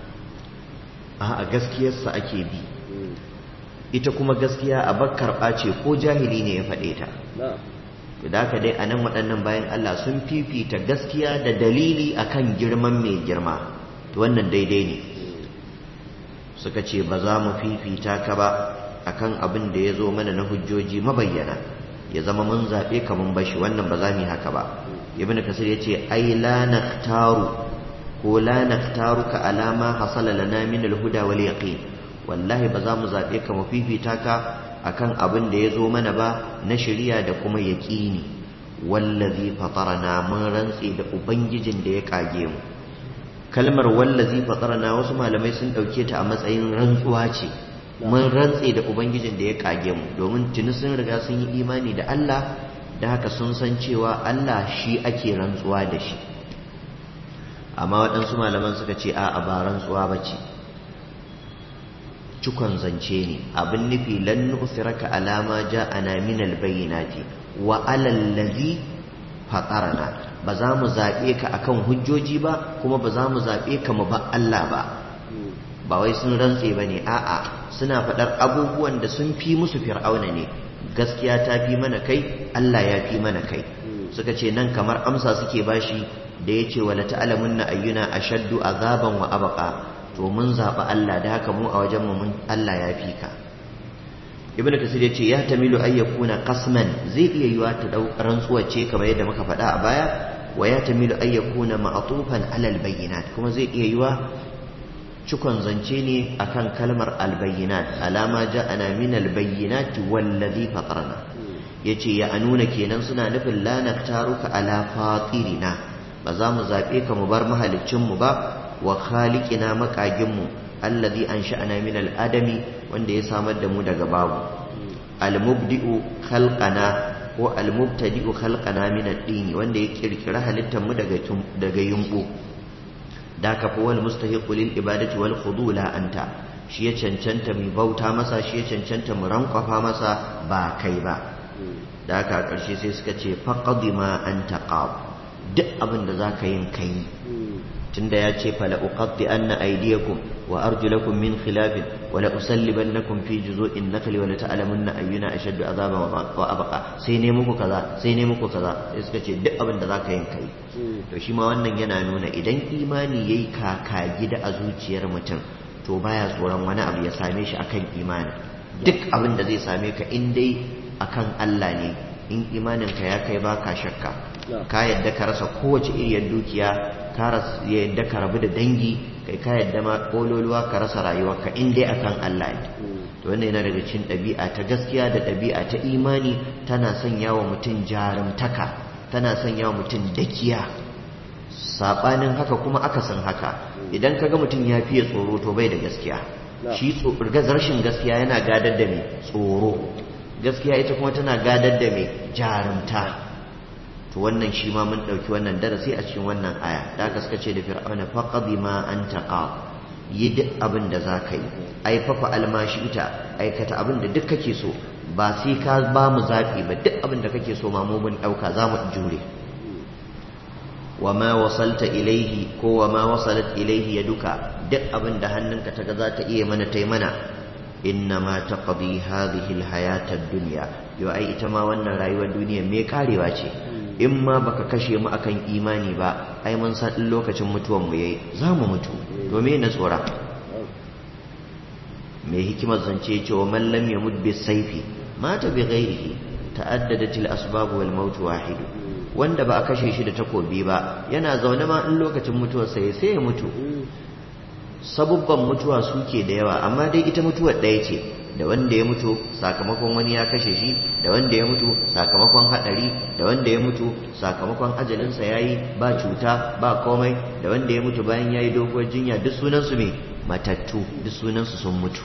Speaker 1: a gaskiyar sa ake bi ita kuma gaskiya a bakkar ce ko jahili ne ya faɗe ta to da haka dai anan waɗannan bayan Allah sun fifita gaskiya da dalili akan girman mai girma to wannan daidai ne suka ce ba za mu fifita ka ba akan abin da ya zo mana na hujjoji mabayyana ya zama mun zaɓe ka mun bashi wannan ba za mu yi haka ba ibn kasir ya ce ai la naktaru ko la naftaruka alama hasala lana min alhuda wal yaqin wallahi ba za mu zabe ka mu fifita ka akan abin da ya zo mana ba na shari'a da kuma yaqini wallazi fatarana mun rantsi da ubangijin da ya kage mu kalmar wallazi fatarana wasu malamai sun dauke ta a matsayin rantsuwa ce mun rantse da ubangijin da ya kage mu domin tuni sun riga sun yi imani da Allah da haka sun san cewa Allah shi ake rantsuwa da shi amma waɗansu malaman suka ce a ba rantsuwa ba ce cikon zance ne abin nufi lan nusiraka alama ja'ana min albayyinati wa alal ladhi fatarana ba za mu zaɓe ka akan hujjoji ba kuma ba za mu zaɓe ka mu ba Allah ba ba wai sun rantse ba ne a'a suna faɗar abubuwan da sun fi musu fir'auna ne gaskiya ta fi mana kai Allah ya fi mana kai suka ce nan kamar amsa suke bashi da ya ce wala ta'lamunna ayyuna ashaddu azaban wa abqa to mun zaɓi Allah da haka mu a wajen mu mun Allah ya fi ka ibnu kasir ya ce ya tamilu ay yakuna qasman zai iya yiwa ta dau rantsuwa ce kamar yadda muka faɗa a baya wa ya tamilu ay yakuna ma'tufan ala albayyinat kuma zai iya yiwa cikon zance ne akan kalmar albayyinat alama ja'ana min albayyinat wallazi fatarna yace ya anuna kenan suna nufin la naktaruka ala fatirina ba za mu zabe ka mu bar mahaliccin mu ba wa khaliqina makagin mu allazi ansha'ana min al-adami wanda ya samar da mu daga babu al-mubdi'u khalqana ko al-mubtadi'u khalqana min ad-din wanda ya kirkira halittar mu daga daga yumbu da ka fi wal mustahiqu lil ibadati wal khudu la anta shi ya cancanta mu bauta masa shi ya cancanta mu rankwafa masa ba kai ba da haka karshe sai suka ce faqadi ma anta qab duk abin da zaka yin kai tunda ya ce fala uqatti anna aydiyakum wa arjulakum min khilafin wa la usallibannakum fi juzu'in nakhli wa la ta'lamunna ayyuna ashaddu azaban wa abqa sai ne muku kaza sai ne muku kaza sai suka ce duk abin da zaka yin kai to shi ma wannan yana nuna idan imani yayi kaka gida a zuciyar mutum to baya tsoron wani abu ya same shi akan imani duk abin da zai same ka in dai akan Allah ne in imaninka ya kai baka shakka ka yadda ka rasa kowace iriyar dukiya ka yadda ka rabu da dangi kai ka yadda ma kololuwa ka rasa rayuwarka in dai akan Allah ne to wannan yana daga cikin ɗabi'a ta gaskiya da ɗabi'a ta imani tana sanya wa mutum jarumtaka tana sanya wa mutum dakiya sabanin haka kuma akasin haka idan kaga mutum ya fiye tsoro to bai da gaskiya shi rashin gaskiya yana gadar da mai tsoro gaskiya ita kuma tana gadar da mai jarumta to wannan shi ma mun ɗauki wannan darasi a cikin wannan aya da aka suka ce da fir'auna faqadi ma anta qab yi duk abin da za ka yi ai fafa almashi ita aikata abin da duk kake so ba sai ka ba mu zaɓi ba duk abin da kake so ma mu mun ɗauka za mu jure wa ma wasalta ilaihi ko wa ma wasalat ilaihi ya duka duk abin da hannunka ta ga za ta iya mana ta mana inna ma taqdi hadhihi alhayata ad-dunya yo ai ita ma wannan rayuwar duniya me karewa ce in ma baka kashe mu akan imani ba ai mun san din lokacin mutuwan mu yayi za mu mutu to me na tsora me hikimar zance ce wa man lam yamut bi sayfi mata bi ghairihi ta'addadat al-asbab wal maut wahid wanda ba a kashe shi da takobi ba yana zaune ma in lokacin mutuwar sai sai ya mutu sabubban mutuwa suke da yawa amma dai ita mutuwar ɗaya ce da wanda ya mutu sakamakon wani ya kashe shi da wanda ya mutu sakamakon haɗari da wanda ya mutu sakamakon ajalinsa ya yi ba cuta ba komai da wanda ya mutu bayan ya yi doguwar jinya duk sunansu mai matattu duk sunansu sun mutu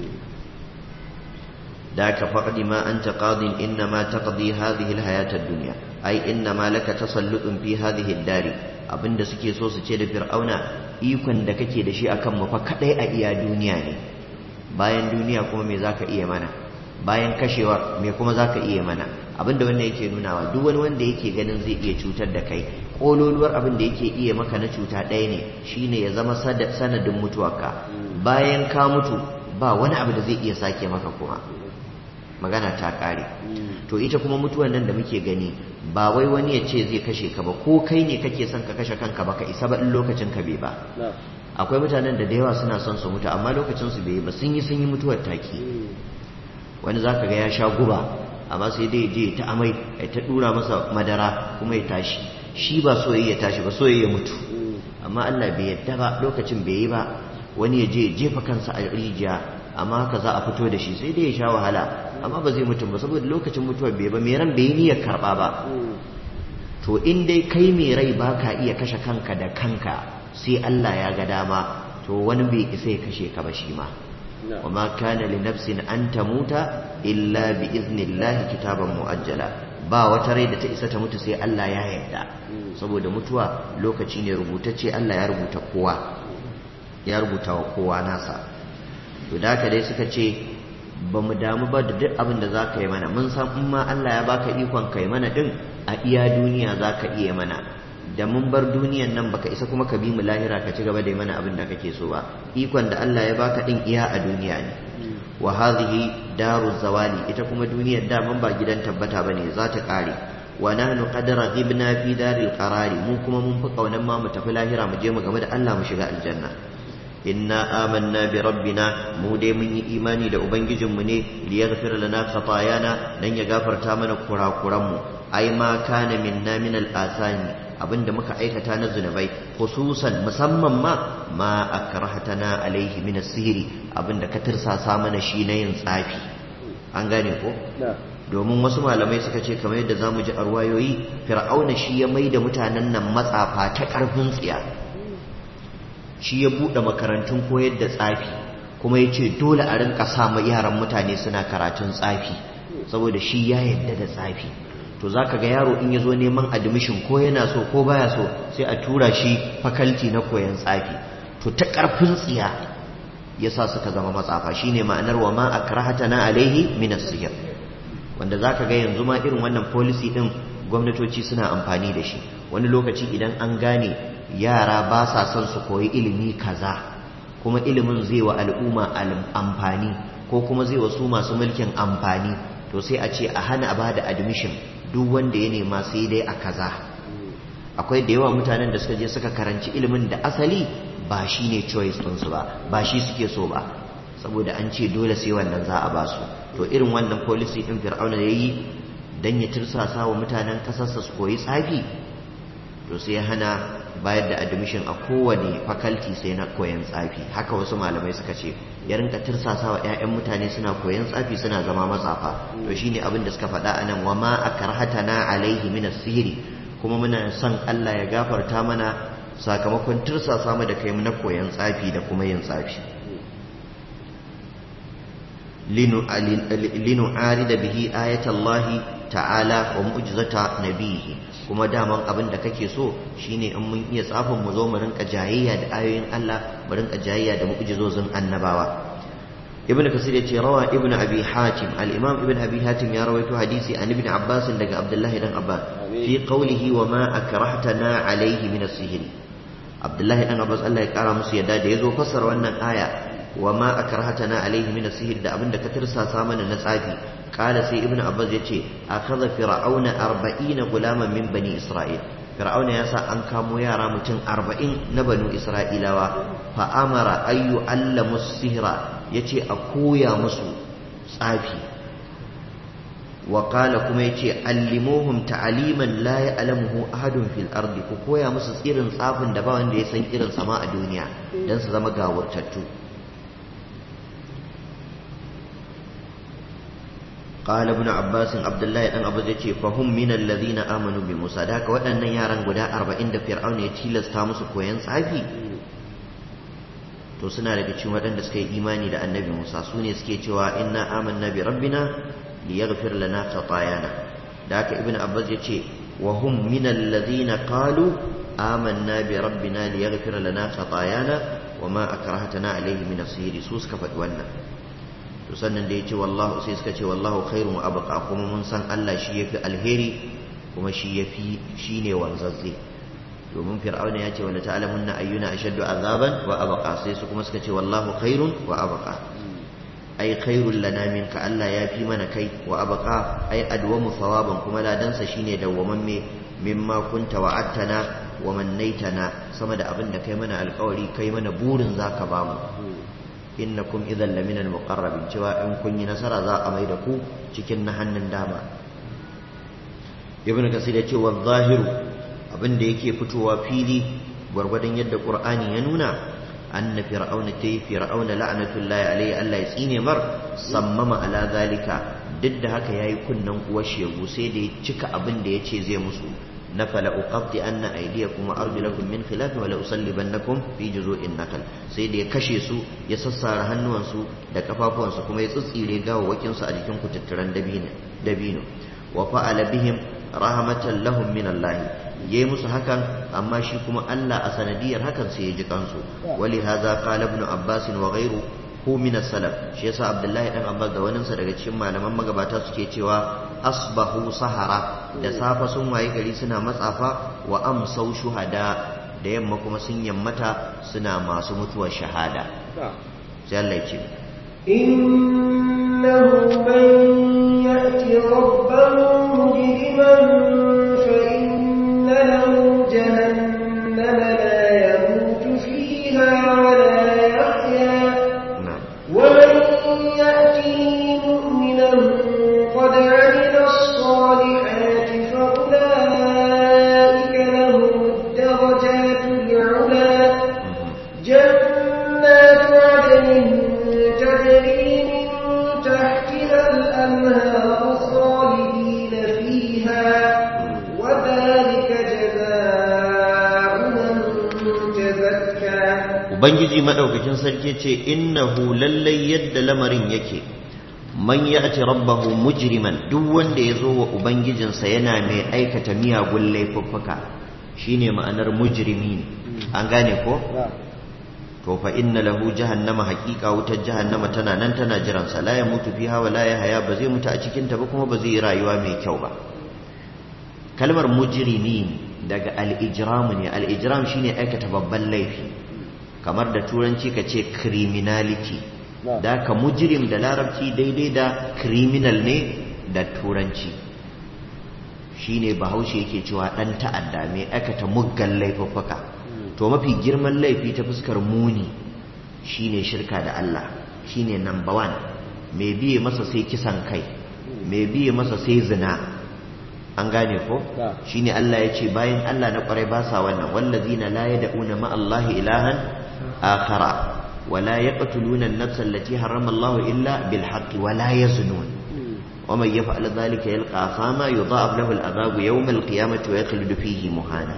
Speaker 1: da ka faɗi ma an taƙadin inna ma taƙadi hadhihi alhayatar duniya ai inna ma laka tasallutun fi hadhihi dari abinda suke so su ce da fir'auna ikon da kake da shi akan mu fa kadai a iya duniya ne bayan duniya kuma me zaka iya mana bayan kashewa me kuma zaka iya mana abinda wannan yake nunawa duk wani wanda yake ganin zai iya cutar da kai kololuwar abin da yake iya maka na cuta ɗaya ne shine ya zama sanadin mutuwarka bayan ka mutu ba wani abu da zai iya sake maka kuma magana ta ƙare to ita kuma mutuwar nan da muke gani ba wai wani ya ce zai kashe ka ba ko kai ne kake son ka kashe kanka ba ka isa ba in lokacin ka bai ba akwai mutanen da da yawa suna son su mutu amma lokacin su bai ba sun yi sun yi mutuwar taki wani zaka ga ya sha guba amma sai dai je ta amai ya ta dura masa madara kuma ya tashi shi ba so ya tashi ba so ya mutu amma Allah bai yadda ba lokacin bai yi ba wani ya je jefa kansa a rijiya amma haka za a fito da shi sai dai ya sha wahala amma ba zai mutum ba saboda lokacin mutuwar bai ba mai ran bai yi niyyar karɓa ba to in dai kai mai rai ba ka iya kashe kanka da kanka sai Allah ya ga dama to wani bai isa ya kashe ka ba shi ma wa ma kana li nafsin an tamuta illa bi iznillahi kitaban muajjala ba wata rai da ta isa ta mutu sai Allah ya yarda saboda mutuwa lokaci ne rubutacce Allah ya rubuta kowa ya rubuta wa kowa nasa to da haka dai suka ce ba mu damu ba da duk abin da za ka yi mana mun san in ma Allah ya baka ikon kai mana din a iya duniya za ka iya mana da mun bar duniyan nan baka isa kuma ka bi mu lahira ka ci gaba da yi mana abin da kake so ba ikon da Allah ya baka din iya a duniya ne wa hadhihi daru zawali ita kuma duniyar da man ba gidan tabbata bane za ta kare wa nahnu qad raghibna fi daril qarari mu kuma mun fi kaunan ma mu tafi lahira mu je mu game da Allah mu shiga aljanna inna amanna bi rabbina mu dai mun yi imani da ubangijinmu ne li yaghfira lana khatayana dan ya gafarta mana kurakuran mu ai ma kana minna min al asani abinda muka aikata na zunubai khususan musamman ma ma akrahatana alaihi min as-sihri abinda ka tirsasa mana shi na yin tsafi an gane ko domin wasu malamai suka ce kamar yadda zamu ji a ruwayoyi fir'auna shi ya maida mutanen nan matsafa ta karfin tsiya shi ya buɗe makarantun koyar da tsafi kuma ya ce dole a rinka sa yaran mutane suna karatun tsafi saboda shi ya yadda da tsafi to za ka ga yaro in ya zo neman admission ko yana so ko baya so sai a tura shi fakalti na koyan tsafi to ta ƙarfin tsiya ya sa suka zama matsafa shi ne ma'anar wa ma a na alaihi minas sihir wanda za ka ga yanzu ma irin wannan policy ɗin gwamnatoci suna amfani da shi wani lokaci idan an gane yara ba sa son su koyi ilimi kaza kuma ilimin zai wa al'umma amfani ko kuma zai wa su masu mulkin amfani to sai a ce a hana ba da admission duk wanda ya nema sai dai a kaza akwai da yawa mutanen da suka je suka karanci ilimin da asali ba shi ne choice ɗinsu ba ba shi suke so ba saboda an ce dole sai wannan za a ba su to irin wannan policy ɗin fir'auna ya yi don ya tirsasa wa mutanen ƙasarsa su koyi tsafi to sai ya hana bayar da admission a kowane faculty sai na koyan tsafi haka wasu malamai suka ce ya rinka tirsasa wa 'ya'yan mutane suna koyan tsafi suna zama matsafa to shine abin da suka faɗa anan wa ma akrahatana alaihi min sihiri kuma muna son Allah ya gafarta mana sakamakon tirsasa mu da kai na koyan tsafi da kuma yin tsafi linu arida bihi ayatallahi ta'ala wa mu'jizata nabihi kuma daman abin da kake so shine in mun iya tsafin mu zo mu rinka jayayya da ayoyin Allah mu rinka jayayya da mu'jizozin annabawa ibnu kasir yace rawa ibnu abi hatim al-imam ibnu abi hatim ya rawaito hadisi an ibnu abbas daga abdullahi dan abbas fi qawlihi wa ma akrahtana alayhi min as-sihr abdullahi dan abbas Allah ya kara musu yadda da yazo fassara wannan aya wa ma akrahtana alayhi min as-sihr da abinda ka tirsasa mana na tsafi قال سي ابن عباس يتي أخذ فرعون أربعين غلاما من بني إسرائيل فرعون يسا أن كاموا يارا متن أربعين نبنو إسرائيل فأمر أن يعلموا السهر يتي أكويا مسو صافي وقال كما يتي علموهم تعليما لا يعلمه أحد في الأرض كويا مسو إرن صافن دبا وند يسن إرن سماء الدنيا دان سزما غاورتتو قال ابن عباس عبد الله بن عباس yace fahum min alladhina amanu bi Musa da haka waɗannan yaran guda 40 da Fir'aun ya tilasta musu koyan tsafi to suna daga cikin waɗanda suka yi imani da Annabi Musa su ne suke cewa inna amanna bi rabbina liyaghfir lana khatayana da haka ibn Abbas yace wa hum min alladhina qalu amanna bi rabbina liyaghfir lana khatayana wa ma akrahtana alayhi min as-sihr su suka faɗi wannan to sannan da ya ce wallahu sai suka ce wallahu khairun wa abqa kuma mun san Allah shi yafi alheri kuma shi yafi shine wanzazze domin fir'auna ya ce wala ta'lamunna ayyuna ashaddu azaban wa abqa sai su kuma suka ce wallahu khairun wa abqa ai khairul lana minka Allah ya fi mana kai wa abqa ai adwamu thawaban kuma ladansa shine dawwamamme mimma kunta wa'adtana wa mannaitana sama da abin da kai mana alkawari kai mana burin zaka bamu innakum idan lamina al-muqarrabin cewa in kun yi nasara za a mai da ku cikin na hannun dama ibnu kasir ya ce wa zahiru abin da yake fitowa fili gwargwadon yadda qur'ani ya nuna anna fir'auna tayi fir'auna la'natullahi alayhi Allah ya tsine mar sammama ala zalika duk da haka yayi kunnan uwar shegu sai da ya cika abin da yace zai musu na fala uqatti anna aydiyakum wa arjulakum min khilaf wa la usallibannakum fi juzu'in nakal sai da ya kashe su ya sassara hannuwansu da kafafuwansu kuma ya tsitsire gawawakin su a jikin kututturan dabino dabino wa fa'ala bihim rahmatan lahum min Allah yayi musu hakan amma shi kuma Allah a sanadiyar hakan sai ya ji kansu wali hadha qala ibn abbas wa ghayru hu min as-salaf shi yasa abdullahi dan abbas da waninsa daga cikin malaman magabata suke cewa asbahu sahara da safa sun waye gari suna matsafa wa amsau shuhada da yamma kuma sun yammata suna masu mutuwar shahada sai Allah ya ce
Speaker 3: innahu man ya'ti rabbahu mujriman fa inna lahu jahannama la yamutu fiha wa la yahya wa man ya'tihi mu'minan qad 'amila as-salihati fa ulaika lahum ad-darajatu al-'ula جنات عدن تجري من تحتها الأنهار خالدين فيها وذلك جزاء من تزكى
Speaker 1: ubangiji madaukakin sarki ce innahu lallai yadda lamarin yake man ya'ti rabbahu mujriman duk wanda ya zo wa ubangijinsa yana mai aikata miyagun laifuffuka shine ma'anar mujrimi ne an gane ko to fa inna lahu jahannama haqiqa wutar jahannama tana nan tana jiran sa la yamutu fiha wa la yahya ba zai mutu a cikin ta ba kuma ba zai yi rayuwa mai kyau ba kalmar mujrimin daga al-ijram ne al-ijram shine aikata babban laifi kamar da turanci ka ce criminality da ka mujrim da larabci daidai da criminal ne da turanci shine bahaushe yake cewa dan ta'adda mai aikata muggan laifuffuka to mafi girman laifi ta fuskar muni shine shirka da Allah shine number one mai biye masa sai kisan kai mai biye masa sai zina an gane ko shine Allah ya ce bayan Allah na kwarai ba sa wannan wallazina la yad'una ma Allah ilahan akhara ولا يقتلون النفس التي حرم الله إلا بالحق ولا يزنون ومن يفعل ذلك يلقى أثاما يضاعف له العذاب يوم القيامة ويخلد فيه مهانا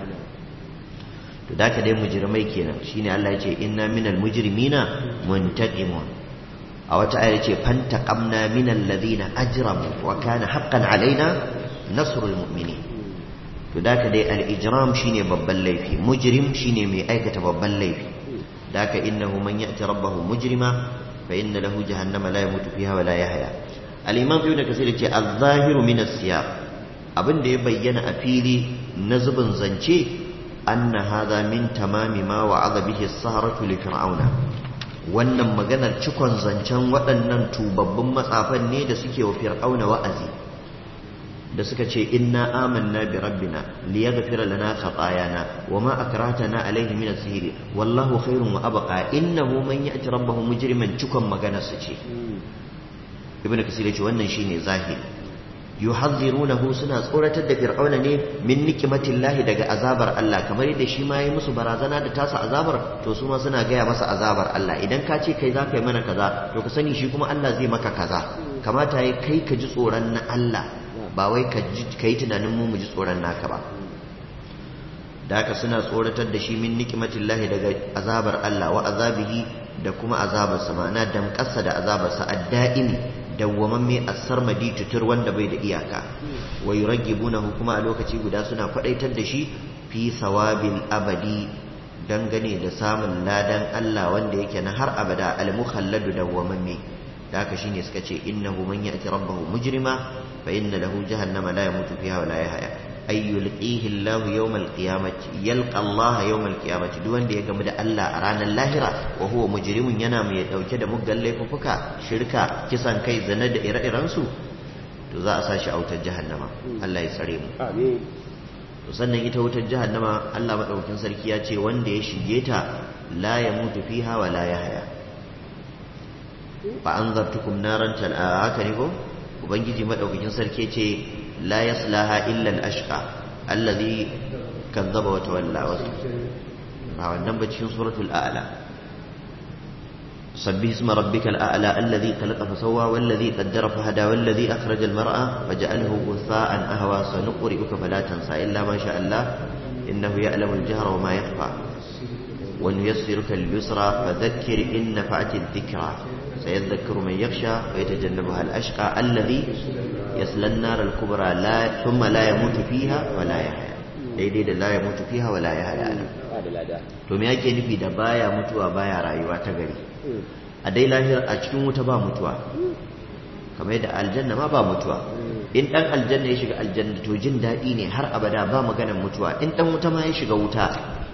Speaker 1: to da ka dai mujrimai kenan shine Allah ya ce inna minal mujrimina muntaqimun a wata ayar ce fantaqamna minal ladina ajramu wa kana haqqan alaina nasrul mu'minin to da ka dai al ijram shine babban laifi mujrim shine mai aikata babban laifi da ka innahu man ya'ti rabbahu mujrima fa inna lahu jahannama la yamutu fiha wa la yahya al imam ibn kasir ce az-zahiru min as-siyaq abin da ya bayyana a fili na zubin zance أن هذا من تمام ما وعظ به السهرة لفرعون wannan maganar cikon zancen waɗannan tubabbin matsafan ne da suke wa fir'auna wa'azi da suka ce inna amanna bi rabbina liyaghfira lana khatayana wama akratana alayhi min as-sihri wallahu khairun wa abqa innahu man ya'ti rabbahu mujriman cikon maganar su ce ibnu kasir ce wannan shine zahiri yuhadhirunahu suna tsoratar da fir'auna ne min nikmatillahi daga azabar Allah kamar yadda shi ma yi musu barazana da tasa azabar to su ma suna gaya masa azabar Allah idan ka ce kai za ka yi mana kaza to ka sani shi kuma Allah zai maka kaza kamata ya kai ka ji tsoron na Allah ba wai ka yi tunanin mu mu ji tsoron naka ba da haka suna tsoratar da shi min nikmatillahi daga azabar Allah wa azabihi da kuma azabarsa ma'ana damƙarsa da azabarsa adda'imi dawwamamme as-sarmadi tutur wanda bai da iyaka wa yuraggibunahu kuma a lokaci guda suna kwadaitar da shi fi sawabil abadi dangane da samun ladan Allah wanda yake na har abada al-mukhalladu dawwamamme da haka shine suka ce innahu man ya'ti rabbahu mujrima fa inna lahu jahannama la yamutu fiha wa la yahya ay yulqihi Allah yawm al-qiyamati yalqa Allah yawm al-qiyamati duk wanda ya gamu da Allah a ranar lahira wa huwa mujrimun yana mai dauke da muggan laifuka shirka kisan kai zina da ire-iren su to za a sa shi a wutar jahannama Allah ya tsare mu
Speaker 2: amin
Speaker 1: to sannan ita wutar jahannama Allah madaukakin sarki ya ce wanda ya shige ta la yamutu fiha wa la yahya fa anzartukum naran tal haka ne ko ubangiji madaukakin sarki ce la yaslaha illa al-ashqa alladhi kazzaba wa tawalla ba wannan ba cikin suratul a'la سبح اسم ربك الأعلى الذي خلق فسوى والذي قدر فهدى والذي أخرج المرأة فجعله غثاء أهوى سنقرئك فلا تنسى إلا ما شاء الله إنه يعلم الجهر وما يخفى ونيسرك لليسرى فذكر إن نفعت الذكرى سيذكر من يخشى ويتجنبها الأشقى الذي يصلى النار الكبرى لا ثم لا يموت فيها ولا يحيا daidai da la ya mutu fiha wala ya haya nan to me yake nufi da baya mutuwa baya rayuwa ta gari a dai lahir a cikin wuta ba mutuwa kamar yadda aljanna ma ba mutuwa in dan aljanna ya shiga aljanna to jin daɗi ne har abada ba maganar mutuwa in dan wuta ma ya shiga wuta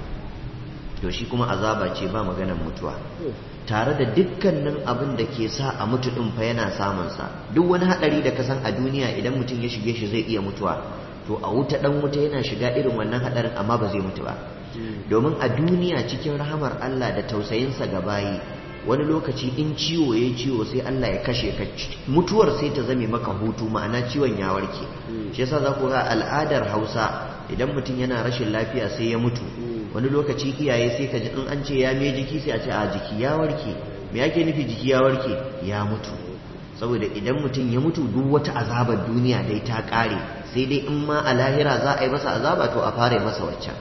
Speaker 1: to shi kuma azaba ce ba maganar mutuwa tare da dukkanin abin da ke sa a mutu din fa yana samun sa duk wani hadari da ka san a duniya idan mutum ya shige shi zai iya mutuwa to a wuta dan wuta yana shiga irin wannan hadarin amma ba zai mutu ba domin a duniya cikin rahamar Allah da tausayinsa ga bayi wani lokaci in ciwo ya ciwo sai Allah ya kashe ka mutuwar sai ta zame maka hutu ma'ana ciwon ya warke shi yasa za ku ga al'adar Hausa idan mutum yana rashin lafiya sai ya mutu wani lokaci iyaye sai ka ji in an ce ya me jiki sai a ce a jiki ya warke me yake nufi jiki ya warke ya mutu saboda idan mutum ya mutu duk wata azabar duniya dai ta kare sai dai in ma a lahira za a yi masa azaba to a fara masa waccan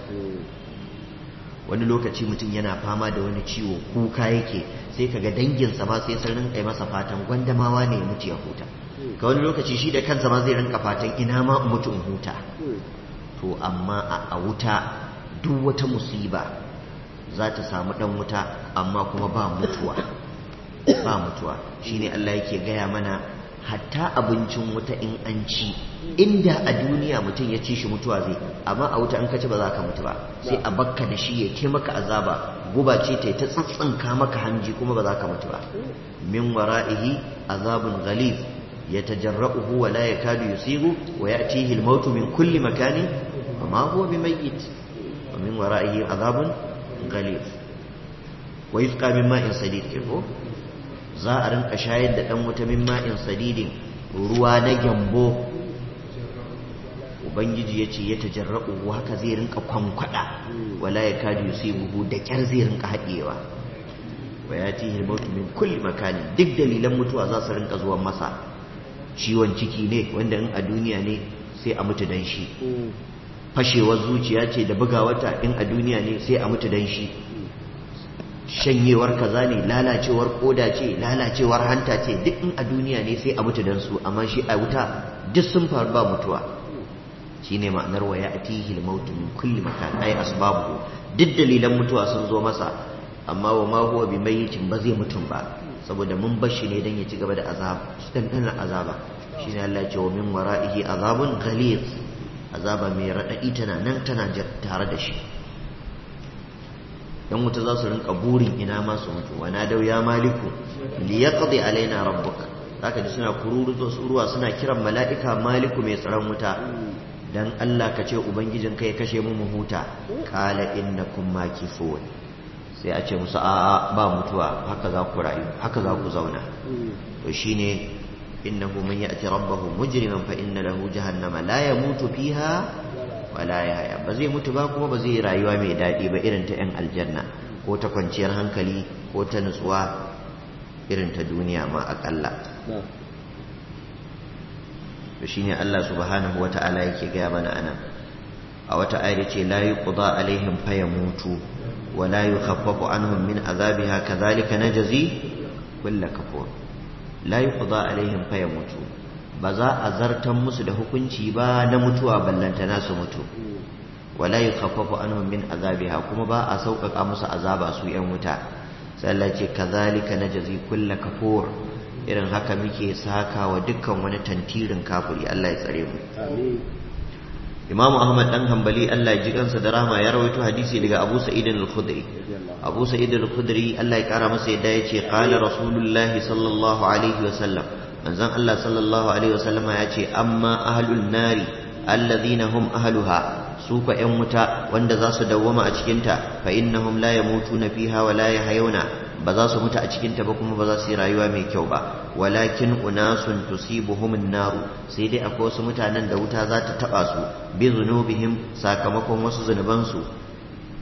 Speaker 1: wani lokaci mutum yana fama da wani ciwo kuka yake sai kaga danginsa ma sai sun rinka masa fatan gwandamawa ne ya mutu ya huta ka wani lokaci shi da kansa ma zai rinka fatan ina ma in mutu in huta to amma a wuta duk wata musiba za ta samu dan wuta amma kuma ba mutuwa ba mutuwa shine Allah yake gaya mana hatta abincin wuta in an ci inda a duniya mutum ya ci shi mutuwa zai amma a wuta an kaci ba za ka mutu ba sai a bakka da shi ya ke maka azaba guba ce ta ta tsantsanka maka hanji kuma ba za ka mutu ba min wara'ihi azabun ghalib yatajarra'uhu wa la yakadu yusigu wa ya'tihi al-maut min kulli makanin wa ma huwa bimayyit wa min wara'ihi azabun ghalib wa yusqa min ma'in sadid ko za a rinka shayar da ɗan wuta min ma'in sadidin ruwa na gyambo ubangiji ya ce ya tajarra'u haka zai rinka kwankwada wala ya kadu yusibuhu da kyar zai rinka haɗewa wa ya ti hilmautu min kulli makani duk dalilan mutuwa za su rinka zuwa masa ciwon ciki ne wanda in a duniya ne sai a mutu dan shi fashewar zuciya ce da bugawata in a duniya ne sai a mutu dan shi shanyewar kaza ne lalacewar koda ce lalacewar hanta ce duk in a duniya ne sai a mutu dan su amma shi a wuta duk sun faru ba mutuwa shine ma'anar wa ya'tihi al-maut min kulli makan ay asbabu duk dalilan mutuwa sun zo masa amma wa ma huwa bimayyitin ba zai mutum ba saboda mun bar shi ne dan ya ci gaba da azab dan dan azaba shine Allah ya ce wa min wara'ihi azabun ghalid azaba mai radadi tana nan tana tare da shi yan wuta za su rinka burin ina ma su mutu wa nadau ya maliku li yaqdi alaina rabbuka zaka ji suna kururuto ruwa suna kiran mala'ika maliku mai tsaron wuta dan Allah ka ce ubangijin kai kashe mu mu huta qala innakum makifun sai a ce musu a'a ba mutuwa haka za ku rayu haka za ku zauna to shine innahu man ya'ti rabbahu mujriman fa inna lahu jahannama la yamutu fiha wala yahya ba zai mutu ba kuma ba zai rayuwa mai daɗi ba irin ta 'yan aljanna ko ta kwanciyar hankali ko ta nutsuwa irin ta duniya ma aƙalla to shine Allah subhanahu wata'ala yake gaya mana anan a wata ayar ce la yuqda alaihim fayamutu wa la yukhaffafu anhum min azabiha kadhalika najzi kull kafur la yuqda alaihim fayamutu ba za a zartan musu da hukunci ba na mutuwa ballantana su mutu wala yukhaffafu anhum min azabiha kuma ba a sauƙaƙa musu azaba su yan wuta sai Allah ce kazalika najzi kull kafur irin haka muke saka wa dukkan wani tantirin kafiri Allah ya tsare mu Imam Ahmad dan Hanbali Allah ya ji kansa da rahma ya rawaito hadisi daga Abu Sa'id al-Khudri Abu Sa'id al-Khudri Allah ya kara masa yadda yace qala Rasulullahi sallallahu alaihi wa sallam manzon Allah sallallahu alaihi wa sallam ya ce amma ahlul nari alladhina hum ahluha su fa yan wuta wanda za su dawwama a cikinta fa innahum la yamutuna fiha wa la yahyawna ba za su mutu a cikinta ba kuma ba za su yi rayuwa mai kyau ba walakin unasun tusibuhum naru sai dai akwai wasu mutanen da wuta za ta taba su bi zunubihim sakamakon wasu zunuban su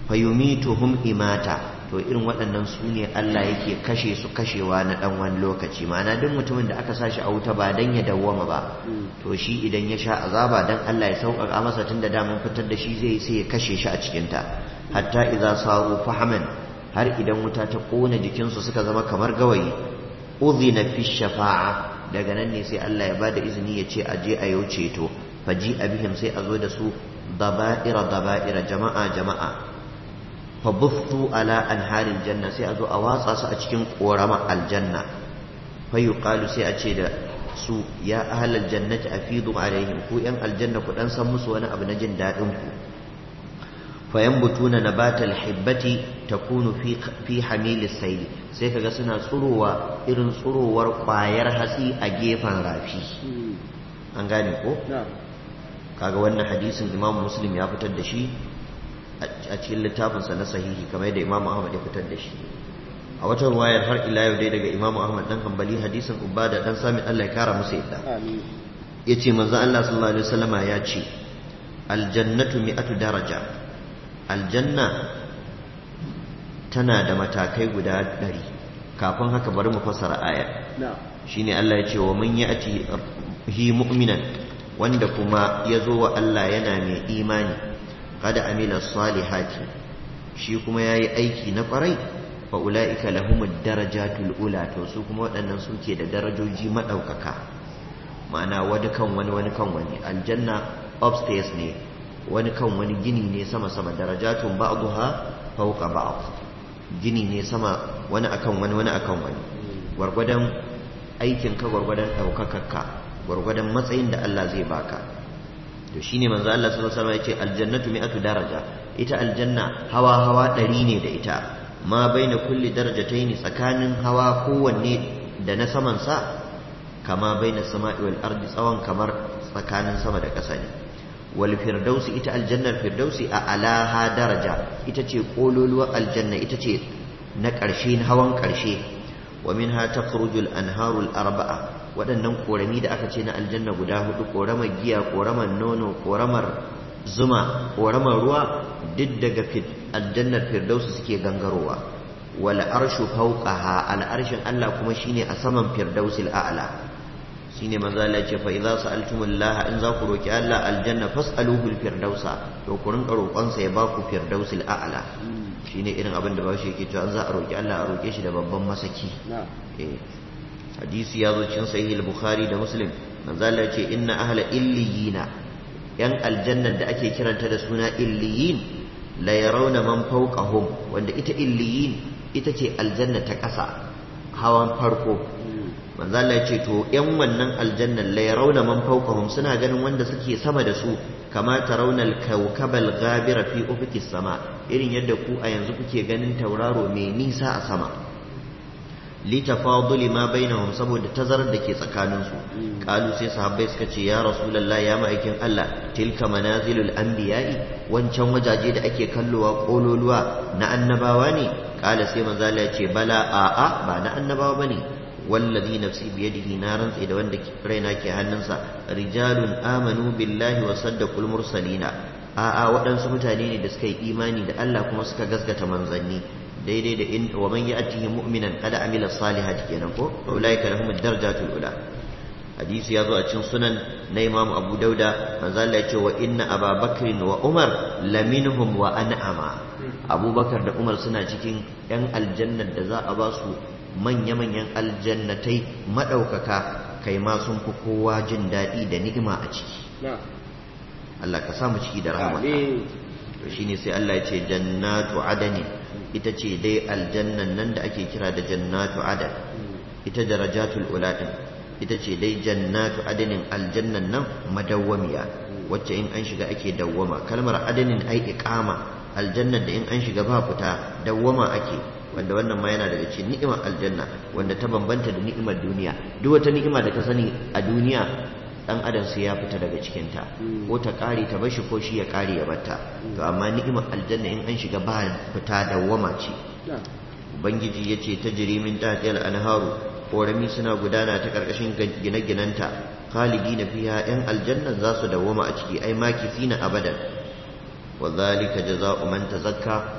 Speaker 1: fayumituhum imata to irin waɗannan su ne Allah yake kashe su kashewa na ɗan wani lokaci ma'ana duk mutumin da aka sashi a wuta ba dan ya dawwama ba to shi idan ya sha azaba dan Allah ya sauƙaƙa masa tun da daman fitar da shi zai sai ya kashe shi a cikinta hatta idza saru fahaman har idan wuta ta ƙona jikinsu suka zama kamar gawayi udhina fi shafa'a daga nan ne sai Allah ya bada izini ya ce aje a yau ceto faji abihim sai a zo da su daba'ira daba'ira jama'a jama'a fabuftu ala anharil janna sai a zo a watsa su a cikin korama aljanna fa yuqalu sai a ce da su ya ahlal jannati afidu alaihim ku yan aljanna ku dan san musu wani abu na jin dadin ku fa yanbutuna nabatal hibbati takunu fi fi hamilis sayl sai kaga suna tsurowa irin tsurowar kwayar hatsi a gefen rafi an gane ko kaga wannan hadisin imam muslim ya fitar da shi a cikin littafinsa na sahihi kamar yadda Imam Ahmad ya fitar da shi a wata ruwayar har ila yau dai daga Imam Ahmad dan Hanbali hadisin Ubada dan Sami Allah ya kara musu yadda yace manzo Allah sallallahu alaihi wasallama ya ce aljannatu mi'atu daraja aljanna tana da matakai guda ɗari kafin haka bari mu fassara aya shine Allah ya ce wa man ya'ti hi mu'minan wanda kuma ya zo wa Allah yana mai imani kada amila salihati shi kuma yayi aiki na kwarai fa ulaika lahumud darajatul ula to su kuma waɗannan suke da darajoji madaukaka ma'ana wani kan wani wani kan wani aljanna upstairs ne wani kan wani gini ne sama sama darajatun ba'daha fawqa ba'd gini ne sama wani akan wani wani akan wani gwargwadon aikin ka gwargwadon ɗaukakarka gwargwadon matsayin da Allah zai baka to shine manzo Allah sallallahu alaihi wasallam yace aljannatu mi'atu daraja ita aljanna hawa hawa ɗari ne da ita ma baina kulli darajataini tsakanin hawa kowanne da na saman sa kama baina sama'i wal ardi tsawon kamar tsakanin sama da ƙasa ne wal firdausi ita aljannar firdausi a alaha daraja ita ce kololuwar aljanna ita ce na ƙarshe hawan ƙarshe wa minha takhrujul anharul arba'a waɗannan korami da aka ce na aljanna guda hudu koramar giya koramar nono koramar zuma koramar ruwa duk daga aljannar firdausu suke gangarowa wal arshu fawqaha al arshin Allah kuma shine a saman firdausil a'la shine manzo Allah ce fa idza sa'altumullaha in za ku roki Allah aljanna fas'aluhu firdausa to ku rinka roƙon sa ya baku firdausil a'la shine irin abin da bashi yake cewa an za a roki Allah a roke shi da babban masaki eh hadisi ya zo cikin sahih al-bukhari da muslim manzo Allah ya ce inna ahla illiyina yan aljannar da ake kiranta da suna illiyin la yarawna man fawqahum wanda ita illiyin ita ce aljanna ta ƙasa hawan farko manzo Allah ya ce to yan wannan aljannar la yarawna man fawqahum suna ganin wanda suke sama da su kama tarawna al-kawkabal ghabira fi ufuqis sama irin yadda ku a yanzu kuke ganin tauraro mai nisa a sama litafaduli ma bainahum saboda tazarar da ke tsakaninsu kalu sai sahabbai suka ce ya rasulullahi ya ma'aikin Allah tilka manazilul anbiya'i wancan wajaje da ake kallowa kololuwa na annabawa ne kala sai manzo Allah ya ce bala a'a ba na annabawa bane wallazi nafsi biyadihi na rantsi da wanda raina ke hannunsa rijalun amanu billahi wa saddaqul mursalina a'a waɗansu mutane ne da suka yi imani da Allah kuma suka gaskata manzanni daidai da in wa man ya'tihi mu'minan qad amila salihati kenan ko ulaika lahum ad-darajatul ula hadisi yazo a cikin sunan na Imam Abu Dauda manzo Allah ya ce wa inna Aba Bakr wa Umar laminhum wa an'ama Abubakar da Umar suna cikin yan aljannar da za a ba su manya-manyan aljannatai madaukaka kai ma sun fi kowa jin daɗi da ni'ima a ciki Allah ka samu ciki da rahama to shine sai Allah ya ce jannatu adani ita ce dai aljannan nan da ake kira da jannatu adan ita darajatul ula din ita ce dai jannatu adanin aljannan nan madawwamiya wacce in an shiga ake dawwama kalmar adanin ai iqama aljannan da in an shiga ba fita dawwama ake wanda wannan ma yana daga cikin ni'imar aljanna wanda ta bambanta da ni'imar duniya duk wata ni'ima da ka sani a duniya dan adam sai ya fita daga cikinta ko ta kare ta bashi ko shi ya kare ya batta to amma ni'imar aljanna in an shiga ba fita dawwama ce ubangiji yace tajri min tahtil anharu korami suna gudana ta karkashin gine-ginanta khalidina fiha yan aljanna za su dawwama a ciki ai makisina abadan wa zalika jazaa'u man tazakka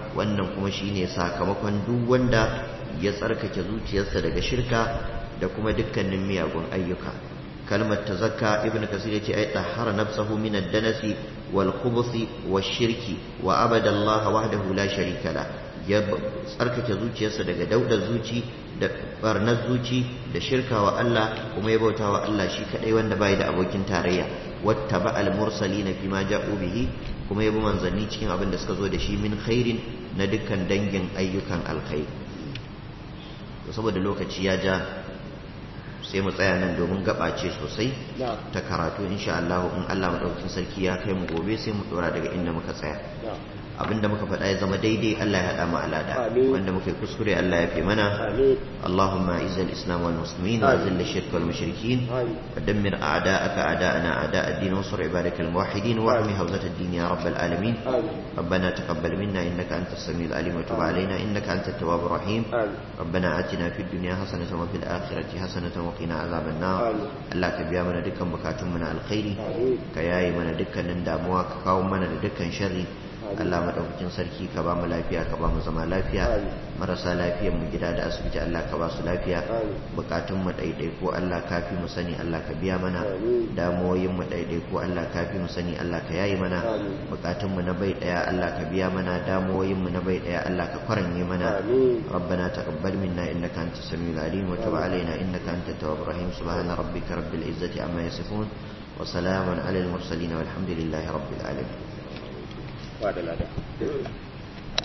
Speaker 1: wannan kuma shine sakamakon duk wanda ya tsarkake zuciyarsa daga shirka da kuma dukkanin miyagun ayyuka kalmar tazakka ibnu kasir yace ay tahara nafsahu min ad-danasi wal khubuthi wash shirki wa abada Allah wahdahu la sharika la ya tsarkake zuciyarsa daga daudar zuci da barnar zuci da shirka wa Allah kuma ya bauta wa Allah shi kadai wanda bai da abokin tarayya wattaba al mursalina fima ja'u bihi kuma ya bi manzanni cikin abin da suka zo da shi min khairin na dukkan dangin ayyukan alkhairi saboda lokaci ya ja sai mu tsaya nan domin gabace sosai ta karatu insha Allah in Allah madaukakin sarki ya kai mu gobe sai mu dora daga inda muka tsaya abinda muka faɗa ya zama daidai Allah ya haɗa mu alada wanda muka yi kuskure Allah ya fi mana Allahumma izzal islam wal muslimin wa zil shirk wal mushrikin wa dammir a'da'aka a'da'ana a'da' ad-din wa ansur ibadakal muwahhidin wa ahmi hawzat ad-din ya rabbal alamin ربنا تقبل منا انك انت السميع العليم وتب علينا انك انت التواب الرحيم ربنا اتنا في الدنيا حسنه وفي الاخره حسنه وقنا عذاب النار الله كبيا mana dukkan bukatun mu na alkhairi ka yayi mana dukkanin damuwa ka kawo mana da dukkan sharri Allah madaukakin sarki ka ba mu lafiya ka ba mu zama lafiya marasa lafiyar mu gida da asibiti Allah ka ba su lafiya bukatun mu daidai ko Allah kafi mu sani Allah ka biya mana damuwoyin mu daidai ko Allah kafi mu sani Allah ka yayi mana bukatun mu na bai daya Allah ka biya mana damuwoyin mu na bai daya Allah ka kwaranye mana ربنا تقبل منا انك انت السميع العليم وتب علينا انك انت التواب الرحيم سبحان ربك رب العزه عما يصفون وسلام على المرسلين والحمد لله رب العالمين
Speaker 2: ba da lada